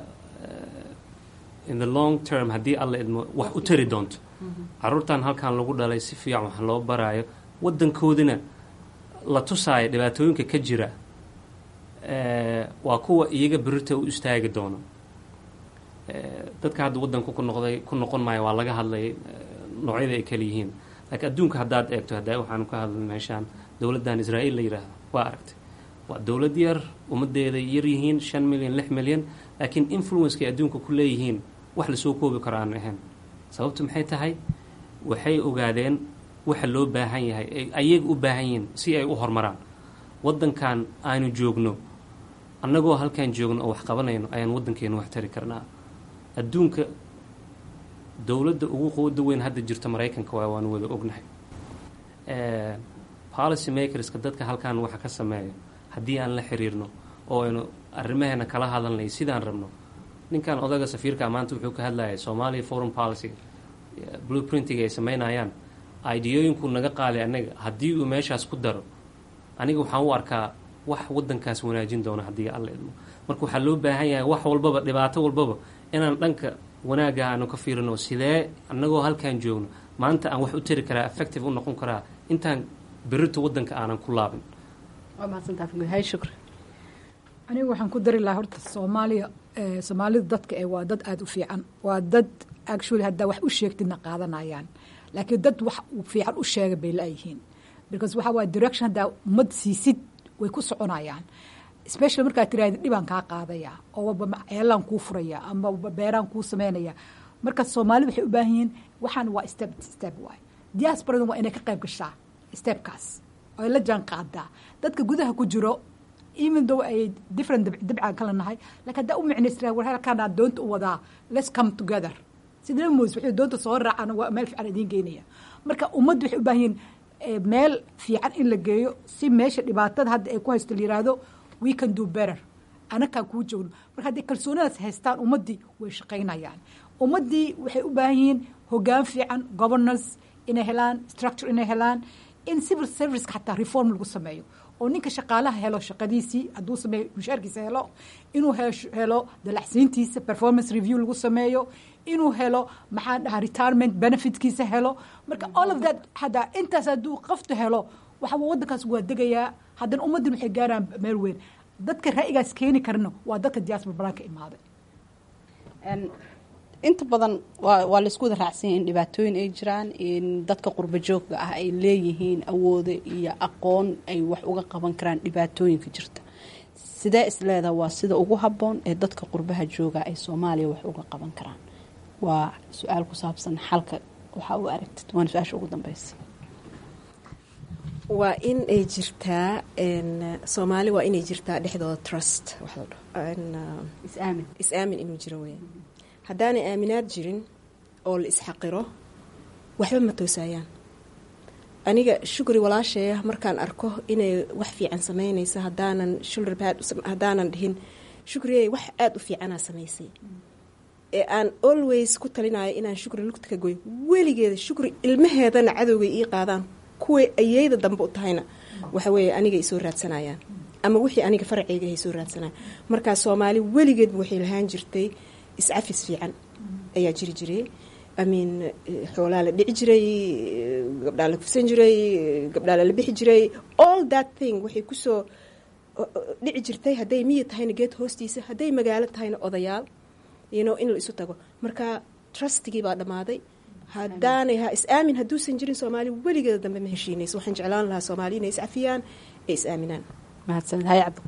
H: in the long term haddii alla idmo wax u tari doonto caruurtan halkan lagu dhalay si fiican wax loo baraayo waddankoodina la tusaayo dhibaatooyinka ka jira waa kuwa iyaga berita u istaagi doono dadka hadda waddanku ku noqday ku noqon maayo waa laga hadlay noocyada ay kala yihiin laakiin adduunka haddaad eegto hadda waxaanu ka hadlay meeshaan dowladdan israa'iil la yidhaahdo waa aragtay waa dowlad yar ummaddeeda yar yihiin shan milyan lix milyan laakiin influencekay adduunka ku leeyihiin wax lasoo koobi karo aan ahayn sababtu maxay tahay waxay ogaadeen waxa loo baahan yahay ayaga u baahan yihiin si ay u horumaraan waddankan aanu joogno annagoo halkaan joogno oo wax qabanayno ayaan waddankeenu wax tari karnaa adduunka dowladda ugu quwada weyn hadda jirta maraykanka waa waanu wada ognahay policy makerska dadka halkaan waxa ka sameeyo haddii aan la xiriirno oo aynu arrimaheena kala hadalnay sidaan rabno ninkan odaga safiirka maanta wuxuu ka hadlayay soomaaliya foreign policy blueprintiga ay sameynayaan ideyooyinku naga qaaday anaga haddii uu meeshaas ku daro aniga waxaan u arkaa wax waddankaas wanaajin doona haddii alla idmo marka waxaa loo baahan yahay wax walbaba dhibaato walbaba inaan dhanka wanaagga aanu ka fiirino sidee annagoo halkaan joogno maanta aan wax u tari karaa effective u noqon karaa intaan berito waddanka aanan ku laabin
E: waa mahadsantahay shukri
I: anigu waxaan ku dari lahaa horta soomaaliya soomaalida dadka ee waa dad aada u fiican waa dad actually haddaa wax u sheegtidna qaadanayaan laakiin dad wax fiican u sheega bay la-yihiin because waxaa waaya direction haddaa ummad siisid way ku soconayaan special markaad tiraahda dhibaan kaa qaadaya oo waba ceelaan kuu furaya ama waba beeraan kuu sameynaya marka soomaalida waxay u baahan yihiin waxaan waa step step waay diasporadan waa inay ka qayb gashaa stepkaas oo ay la jaan qaadaa dadka gudaha ku jiro even though ay different dabcaan kala nahay lakin haddaa u micnaystaa war halkaanaa doonta u wadaa let's come together sida moos waxay doonta soo raacaan waa meel fiican idiin geynaya marka ummadda waxay u baahan yihiin meel fiican in la geeyo si meesha dhibaatada hadda ay ku haysto la yiraahdo we can do better anakaan kuu joogno marka hadday kalsoonadaas haystaan ummaddii way shaqaynayaan ummaddii waxay u baahan yihiin hogaan fiican governance inay helaan structure inay helaan in civil serviceka xataa reform lagu sameeyo oo ninka shaqaalaha helo shaqadiisii hadduu sameeyo mushaarkiisa helo inuu helo dalacsiintiisa performance review lagu sameeyo inuu helo maxaa dhahaa retirement benefitkiisa helo marka all of that haddaa intaas hadduu qoftu helo waxaa waddankaas waa degayaa haddana ummaddin waxay gaaraan meel weyn dadka ra'yigaas keeni karna waa dadka diaspora balaan ka imaaday
E: inta badan waa waa laisku wada raacsanya in dhibaatooyin ay jiraan in dadka qurbo joogga ah ay leeyihiin awooda iyo aqoon ay wax uga qaban karaan dhibaatooyinka jirta sidee isleedaha waa sida ugu habboon ee dadka qurbaha jooga ay soomaaliya wax uga qaban karaan waa su-aal ku saabsan xalka waxaa u aragtid waana su-aasha ugu dambeysa
F: waa in ay jirtaa soomaali waa inay jirtaa dhexdooda trust wax la dhaho
E: is-aamin
F: is-aamin inuu jiro weya haddaanay aaminaad jirin oo la isxaqiro waxba ma toosayaan aniga shukri walaasheeya markaan arko inay wax fiican samaynaysa haddaanan shoulder pad haddaanan dhihin shukriyey wax aada u fiicanaa samaysay ee aan always ku talinayo inaan shukri lugta ka goy weligeeda shukri ilmaheedana cadowgay ii qaadaan kuway ayeyda dambe u tahayna waxa weeye aniga ay soo raadsanayaan ama wixii aniga faraceyga ay soo raadsanayaan markaa soomaali weligeedba waxay lahaan jirtay iscafis fiican ayaa jiri jiray amin xoolaa la dhici jiray gabdhaa la kufsan jiray gabdhaa lala bixi jiray all that thing waxay kusoo dhici jirtay hadday miyi tahayna geed hoostiisa hadday magaalo tahayna odayaal yno in la isu tago marka trustigii baa dhammaaday haddaanay ha is-aamin hadduusan jirin soomaali weligeeda dambe ma heshiinayso waxaan jeclaan lahaa soomaali inay iscafiyaan ee is-aaminaan
E: mahadsanid hay cabdi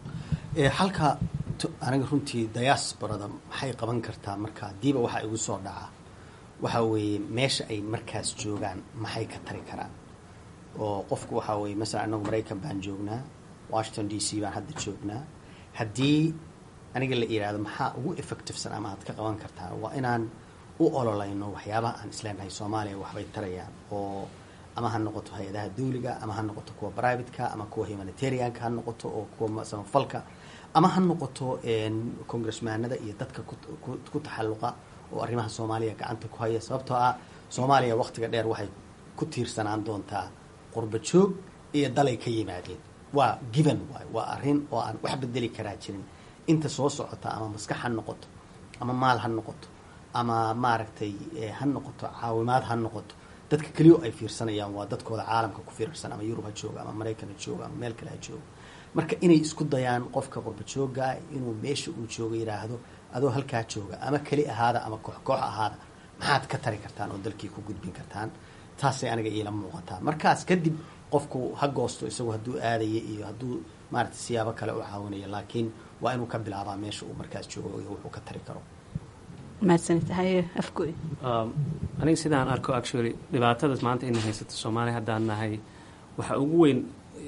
G: halka aniga runtii diasporada maxay qaban kartaa marka hadiiba waxaa igu soo dhaca waxa weeye meesha ay markaas joogaan maxay ka tari karaan oo qofku waxaa weeye masalan anagu maraykan baan joognaa washington d c baan hadda joognaa haddii aniga la yidhaahdo maxaa ugu effectivesan ama aad ka qaban kartaa waa inaan u ololayno waxyaabaha aan isleenahay soomaaliya waxbay tarayaan oo ama ha noqoto hay-adaha dawliga ama ha noqoto kuwa privateka ama kuwa humanitarianka ha noqoto oo kuwa samafalka ama ha noqoto congressmaanada iyo dadka ku taxalluqa oo arrimaha soomaaliya gacanta ku haya sababtoo ah soomaaliya waqtiga dheer waxay ku tiirsanaan doontaa qurba joog iyo dalay ka yimaadeen waa given waay waa arrin oo aan wax bedeli karaa jirin inta soo socota ama maskax ha noqoto ama maal ha noqoto ama maaragtay ha noqoto caawimaad ha noqoto dadka keliyo ay fiirsanayaan waa dadkooda caalamka ku fiirsan ama yurub ha jooga ama maraykan ha jooga ama meel kale ha jooga marka inay isku dayaan qofka qurba joogaa inuu meesha uu jooga yidhaahdo adoo halkaa jooga ama keli ahaada ama koox koox ahaada maxaad ka tari kartaan oo dalkii ku gudbin kartaan taasay aniga iila muuqataa markaas kadib qofku ha goosto isagu hadduu aadaya iyo hadduu maaragtay siyaabo kale u caawinaya laakiin waa inuu ka bilaabaa meesha uu markaas joogo iyo wuxuu ka tari karo
E: mahadsanid haye afgoy
H: aniga sidaan arko actually dhibaatadas maanta ina haysato soomaaliya haddaan nahay waxa ugu weyn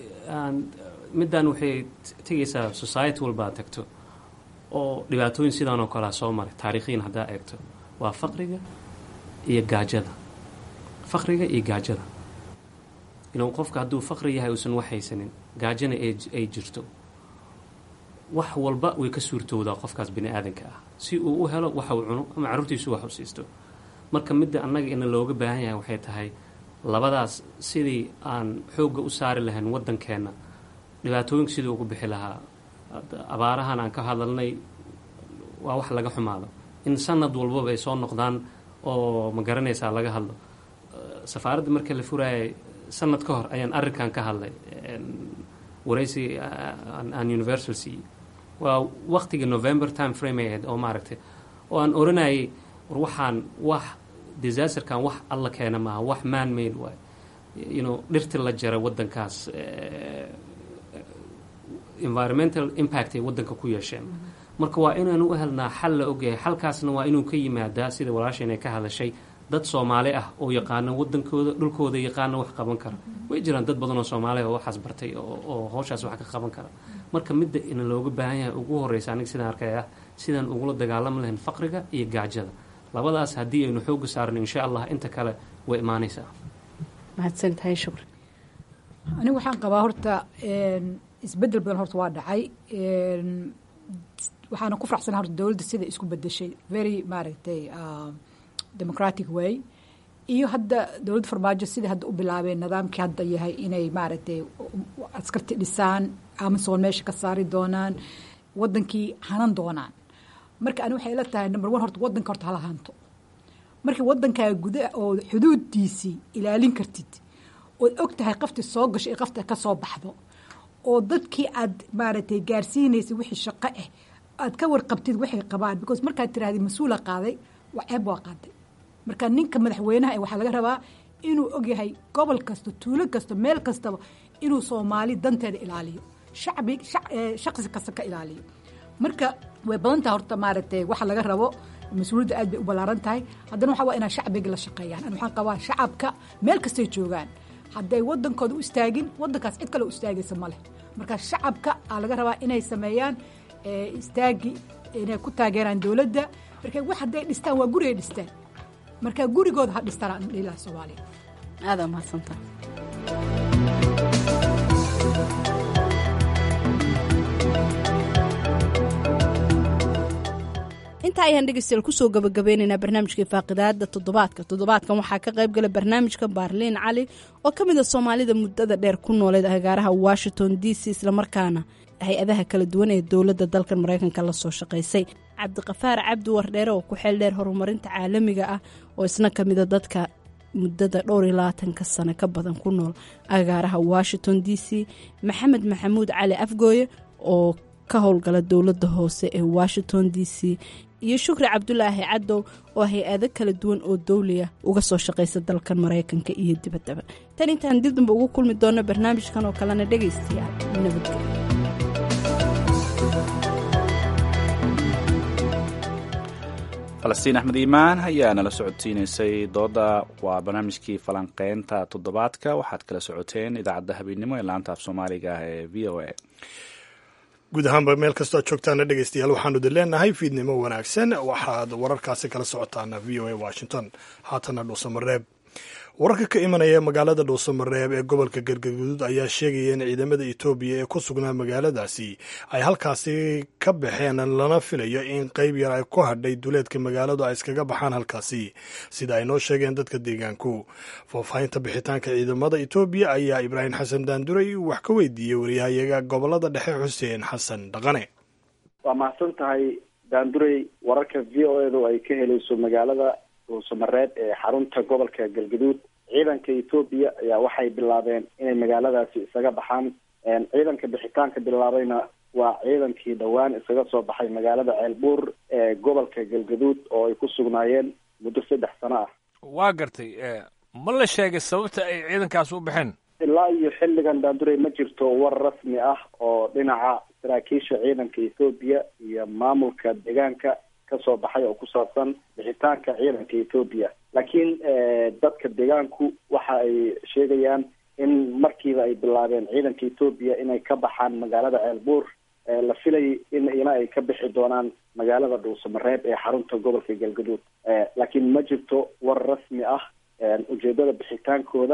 H: middan waxay tegaysaa society walbaa tagto oo dhibaatooyin sidaan oo kalea soo maray taariikhiyan haddaa eegto waa faqriga iyo gaajada faqriga iyo gaajada inuu qofka hadduu faqri yahay uusan wax haysanin gaajana ay jirto wax walba way ka suurtoodaa qofkaas bini aadanka ah si uu u helo waxa uu cuno ama carruurtiisu wax u siisto marka midda annaga ina looga baahan yahay waxay tahay labadaas sidii aan xoogga u saari lahayn waddankeenna dhibaatooyinka sidii ugu bixi lahaa abaarahan aan ka hadalnay waa wax laga xumaado in sanad walbaba ay soo noqdaan oo ma garanaysaa laga hadlo safaaradda marka la furaayay sanad ka hor ayaan arrinkan ka hadlay waraysi aan universal siiyey waa waqtiga november time frame ay ahayd oo maaragtay oo aan oranayay war waxaan wax disasterkan wax alla keena maaha wax man made waay you know dhirti la jaray waddankaas environmental impact ay waddanka ku yeesheen marka waa inaanu u helnaa xal la ogyahay xalkaasna waa inuu ka yimaadaa sida walaasheen ay ka hadashay dad soomaali ah oo yaqaana wadankooda dhulkooda yaqaana wax qaban kara way jiraan dad badan oo soomaaliya oo waxaas bartay oo howshaas wax ka qaban kara marka midda ina looga baahan yahay ugu horeysa aniga sidaan arkay ah sidaan ugula dagaalami lahayn faqriga iyo gaajada labadaas haddii aynu xooga saarno insha allah inta kale way imaanaysaa
E: mahadsantahay shukri
I: anigu waxaan qabaa horta isbedel badan horta waa dhacay waxaana ku faraxsana horta dowladda sida isku bedeshay very maaragtay democratic way iyo hadda dowladda farmaajo sida hadda u bilaabeen nidaamkii hadda yahay inay maaragtay askarti dhisaan amazon meesha ka saari doonaan wadankii hanan doonaan marka ani waxay la tahay number one horta wadanka horta hala hanto markii wadankaa guda oo xuduudiisii ilaalin kartid ood og tahay qafti soo gasho iyo qafta ka soo baxdo oo dadkii aad maaragtay gaarsiinaysa wixii shaqo ah aad ka warqabtid waxay qabaan because markaad tirahdid mas-uula qaaday waa ceeb waa qaaday marka ninka madaxweynaha waxaa laga rabaa inuu ogyahay gobol kasta tuulo kasta meel kastaba inuu soomaali danteeda ilaaliyo shacbi shaqsi kasta ka ilaaliyo marka way badan tahay horta maaragtay waxa laga rabo mas-uuliyadda aad bay u ballaaran tahay haddana waxaa waa inaa shacbiga la shaqeeyaan an waxaan qabaa shacabka meel kastay joogaan hadday wadankooda u istaagin wadankaas cid kale u istaagaysa ma leh marka shacabka aa laga rabaa inay sameeyaan istaagi inay ku taageeraan dowladda marka wax hadday dhistaan waa gurigay dhistaan marka gurigooda ha dhistaan aan dhihi laha soomaaliya
E: aada mahadsantaa intaa ayaan dhegeystayaal kusoo gabagabeynaynaa barnaamijkai faaqidaada toddobaadka toddobaadkan waxaa ka qayb gala barnaamijka baarliin cali oo ka mid a soomaalida muddada dheer ku nooleed agaaraha washington d c islamarkaana hay-adaha kala duwan ee dowladda dalkan maraykanka la soo shaqaysay cabdiqafaar cabdi wardheere oo ku xeel dheer horumarinta caalamiga ah oo isna ka mida dadka muddada dhowr iyo labaatanka sano ka badan ku nool agaaraha washington d c maxamed maxamuud cali afgooye oo ka howlgala dowladda hoose ee washington d c iyo shukri cabdulaahi cadow oo hay-ado kala duwan oo dowliya uga soo shaqaysa dalkan maraykanka iyo dibaddaba tan intaan dib damba ugu kulmi doonno barnaamijkan oo kalena dhegaystayaal nabadgelyo
A: falastiin axmed iimaan ayaa nala socodsiinaysay dooda waa barnaamijkii falanqeynta toddobaadka waxaad kala socoteen idaacadda habeennimo ee laanta af soomaaliga ah ee v o a
B: guud ahaanba meel kastoo joogtaana dhegeystayaal waxaanu idin leenahay fiidnimo wanaagsan waxaad wararkaasi kala socotaana v o a washington haatana dhuusamareeb wararka ka imanaya magaalada dhuusamareeb ee gobolka galgaduud ayaa sheegaya in ciidamada etoobiya ee ku sugnaa magaaladaasi ay halkaasi ka baxeen lana filayo in qeyb yar ay ku hadhay duleedka magaaladu ay iskaga baxaan halkaasi sida ay noo sheegeen dadka deegaanku faahfaahinta bixitaanka ciidamada etoobiya ayaa ibraahim xasan daanduray wax ka weydiiyey waryahayaga gobolada dhexe xuseen xasan dhaqane
J: waa mahadsan tahay daanduray wararka v o edu ay ka helayso magaalada dhuusamareeb ee xarunta gobolka galgaduud ciidanka etoobiya ayaa waxay bilaabeen inay magaaladaasi isaga baxaan ciidanka bixitaanka bilaabayna waa ciidankii dhowaan isaga soo baxay magaalada ceelbuur ee gobolka galgaduud oo ay ku sugnaayeen muddo saddex sano ah
K: waa gartay ma la sheegay sababta ay ciidankaas u baxeen
J: ilaa iyo xilligan daandurey ma jirto war rasmi ah oo dhinaca saraakiisha ciidanka etoobiya iyo maamulka deegaanka kasoo baxay oo ku saabsan bixitaanka ciidanka etoobiya laakiin dadka deegaanku waxa ay sheegayaan in markiiba ay bilaabeen ciidanka etoobiya inay ka baxaan magaalada ceelbuur la filayay in ina ay ka bixi doonaan magaalada dhuusamareeb ee xarunta gobolka galgaduud laakiin ma jirto war rasmi ah ujeedada bixitaankooda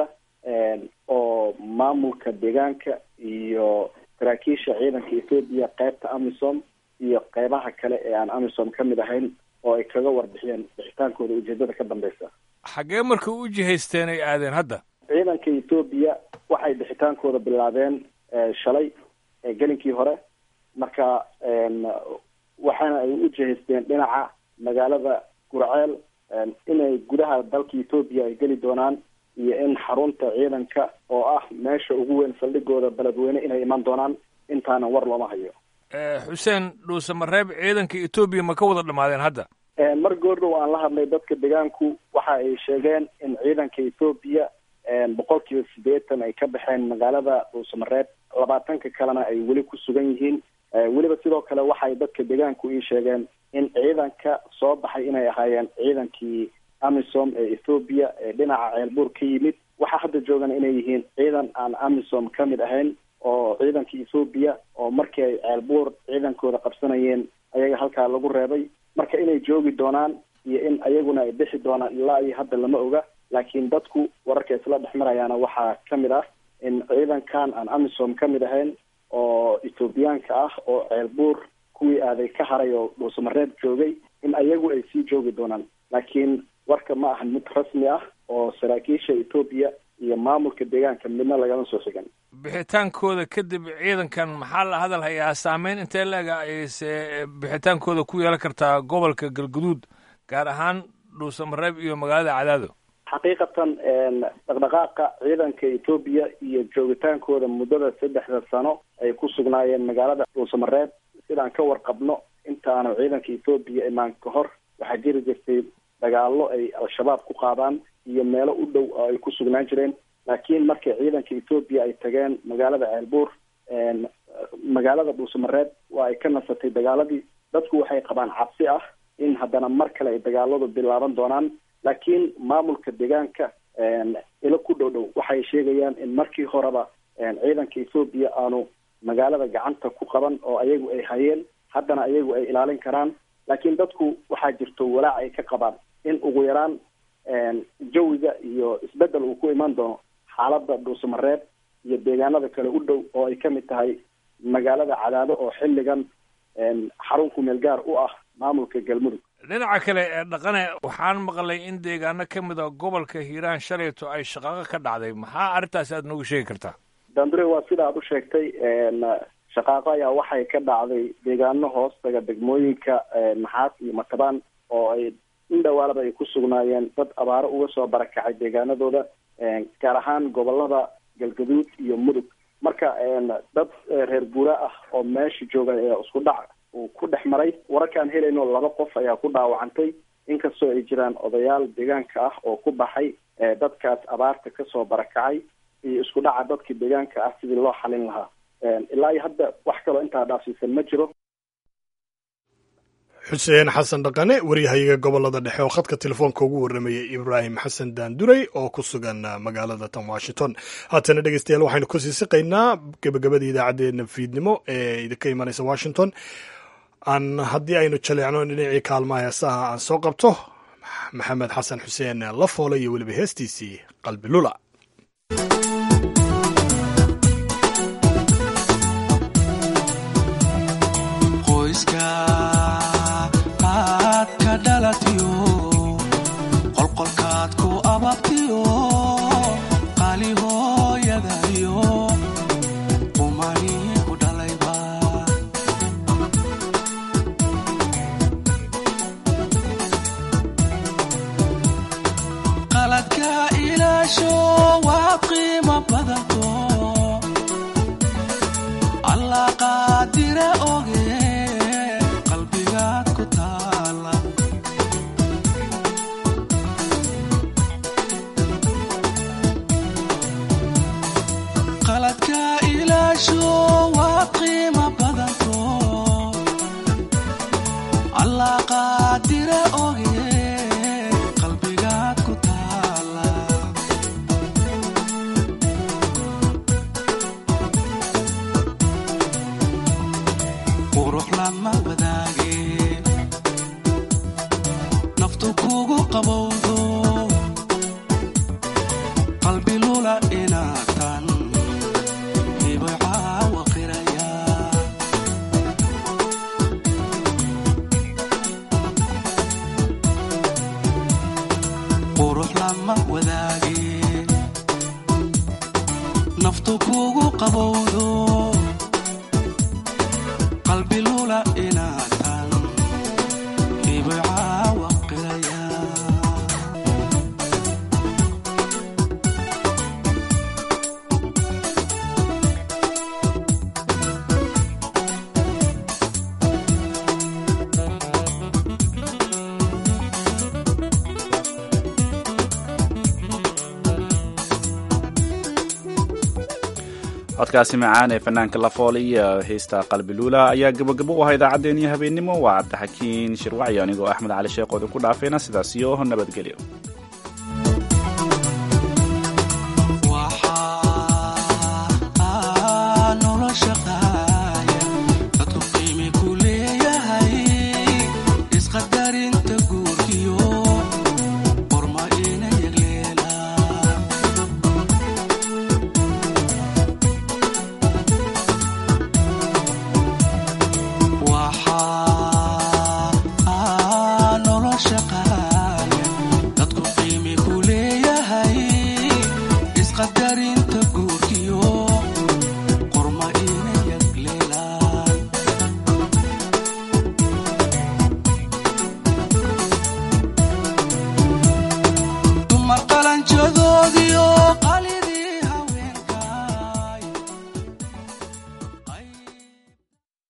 J: oo maamulka deegaanka iyo saraakiisha ciidanka etoobiya qeybta amisom iyo qeybaha kale ee aan amisom ka mid ahayn oo ay kaga warbixiyeen bixitaankooda ujeedada ka dambeysa
K: xaggee marka u jihaysteen ay aadeen hadda
J: ciidanka etoobiya waxay bixitaankooda bilaabeen shalay gelinkii hore marka waxaana ay u jihaysteen dhinaca magaalada gurceel inay gudaha dalka etoobiya ay geli doonaan iyo in xarunta ciidanka oo ah meesha ugu weyn saldhigooda beledweyne inay iman doonaan intaana war looma hayo
K: xuseen dhuusamareeb ciidanka etoobiya ma ka wada dhamaadeen hadda
J: mar goordhow aan la hadlay dadka deegaanku waxa ay sheegeen in ciidanka etoobiya boqol kiiba siddeetan ay ka baxeen magaalada dhuusamareeb labaatanka kalena ay weli ku sugan yihiin weliba sidoo kale waxay dadka deegaanku ii sheegeen in ciidanka soo baxay inay ahaayeen ciidankii amisom ee ethoobiya ee dhinaca ceelbuur ka yimid waxaa hadda joogan inay yihiin ciidan aan amisom ka mid ahayn oo ciidanka ethoobiya oo markii ay ceelbuur ciidankooda qabsanayeen ayaga halkaa lagu reebay marka inay joogi doonaan iyo in ayaguna ay bixi doonaan ilaa iyo hadda lama oga laakiin dadku wararka isla dhex marayaana waxaa ka mid ah in ciidankan aan amisom ka mid ahayn oo ethoobiyaanka ah oo ceelbuur kuwii aaday ka haray oo dhuusamareeb joogay in ayagu ay sii joogi doonaan laakiin warka ma ahan mid rasmi ah oo saraakiisha etoobiya iyo maamulka deegaanka midna lagama soo xigan
K: bixitaankooda kadib ciidankan maxaa la hadal hayaa saameyn intee leega ayse bixitaankooda ku yeelan kartaa gobolka galguduud gaar ahaan dhuusamareeb iyo magaalada cadaado
J: xaqiiqatan dhaqdhaqaaqa ciidanka etoobiya iyo joogitaankooda muddada saddexda sano ay ku sugnaayeen magaalada dhuusamareeb sidaan ka warqabno intaanu ciidanka etoobiya imaan ka hor waxaa jiri jirtay dagaallo ay al-shabaab ku qaadaan iyo meelo u dhow oo ay ku sugnaan jireen laakiin markay ciidanka etoobiya ay tageen magaalada ceelbuur magaalada dhuusamareeb waa ay ka nasatay dagaaladii dadku waxay qabaan cabsi ah in haddana mar kale ay dagaaladu bilaaban doonaan laakiin maamulka deegaanka ilo ku dhow dhow waxay sheegayaan in markii horeba ciidanka etoobiya aanu magaalada gacanta ku qaban oo ayagu ay hayeen haddana ayagu ay ilaalin karaan laakiin dadku waxaa jirto walaac ay ka qabaan in ugu yaraan jawiga iyo isbedel uu ku iman doono xaaladda dhuusamareeb iyo deegaanada kale u dhow oo ay kamid tahay magaalada cadaado oo xilligan xarun kumeel gaar u ah maamulka galmudug
K: dhinaca kale ee dhaqane waxaan maqlay in deegaano ka mid a gobolka hiiraan shalayto ay shaqaaqo ka dhacday maxaa arrintaasi aad noogu sheegi kartaa
J: dandure waa sida aad u sheegtay shaqaaqo ayaa waxay ka dhacday deegaano hoostaga degmooyinka naxaas iyo matabaan oo ay in dhawaalaba ay ku sugnaayeen dad abaaro uga soo barakacay deegaanadooda gaar ahaan gobolada galgaduud iyo mudug marka dad reer guura ah oo meesha jooga ee isku dhac uu ku dhex maray wararkaan helayno laba qof ayaa ku dhaawacantay inkastoo ay jiraan odayaal deegaanka ah oo ku baxay dadkaas abaarta kasoo barakacay iyo isku dhaca dadka deegaanka ah sidii loo xalin lahaa ilaa iyo hadda wax kaloo intaa dhaafsiisan ma jiro
B: xuseen xasan dhaqane waryahayaga gobolada dhexe oo khadka telefoonka ugu warramayay ibraahim xasan daanduray oo ku sugan magaalada tan washington haatana dhegeystayaal waxaynu kasii siqaynaa gebagabada idaacaddeenna fiidnimo ee idinka imanaysa washington aan haddii aynu jaleecno dhinacii kaalmaha heesaha aan soo qabto maxamed xasan xuseen lafoole iyo weliba heestiisii qalbi lula
L: qolqolkaad ku ababtiyo qali hooyadayo umani ku dhalayba qaladka ilaasho waa qiimo badanto allah qaadire oge qalbigaad ku taala qaladka ilaasho waa qiimo badanto allah qaadire oge qalbigaad ku taala qurux lama wadaage naftu kugu qabowdo qalbi lula inaatan qurux lama wadaage naftu kugu qabowdo qalbi lula inaatan ibcaawa qiraya
A: codkaasi macaan ee fanaanka lafool iyo heesta qalbiluula ayaa gabogabo u ahaa idaacaddeenii habeennimo waa cabdixakiin shirwacyo anigoo axmed cali sheekh oo idinku dhaafayna sidaas iyo nabadgelyo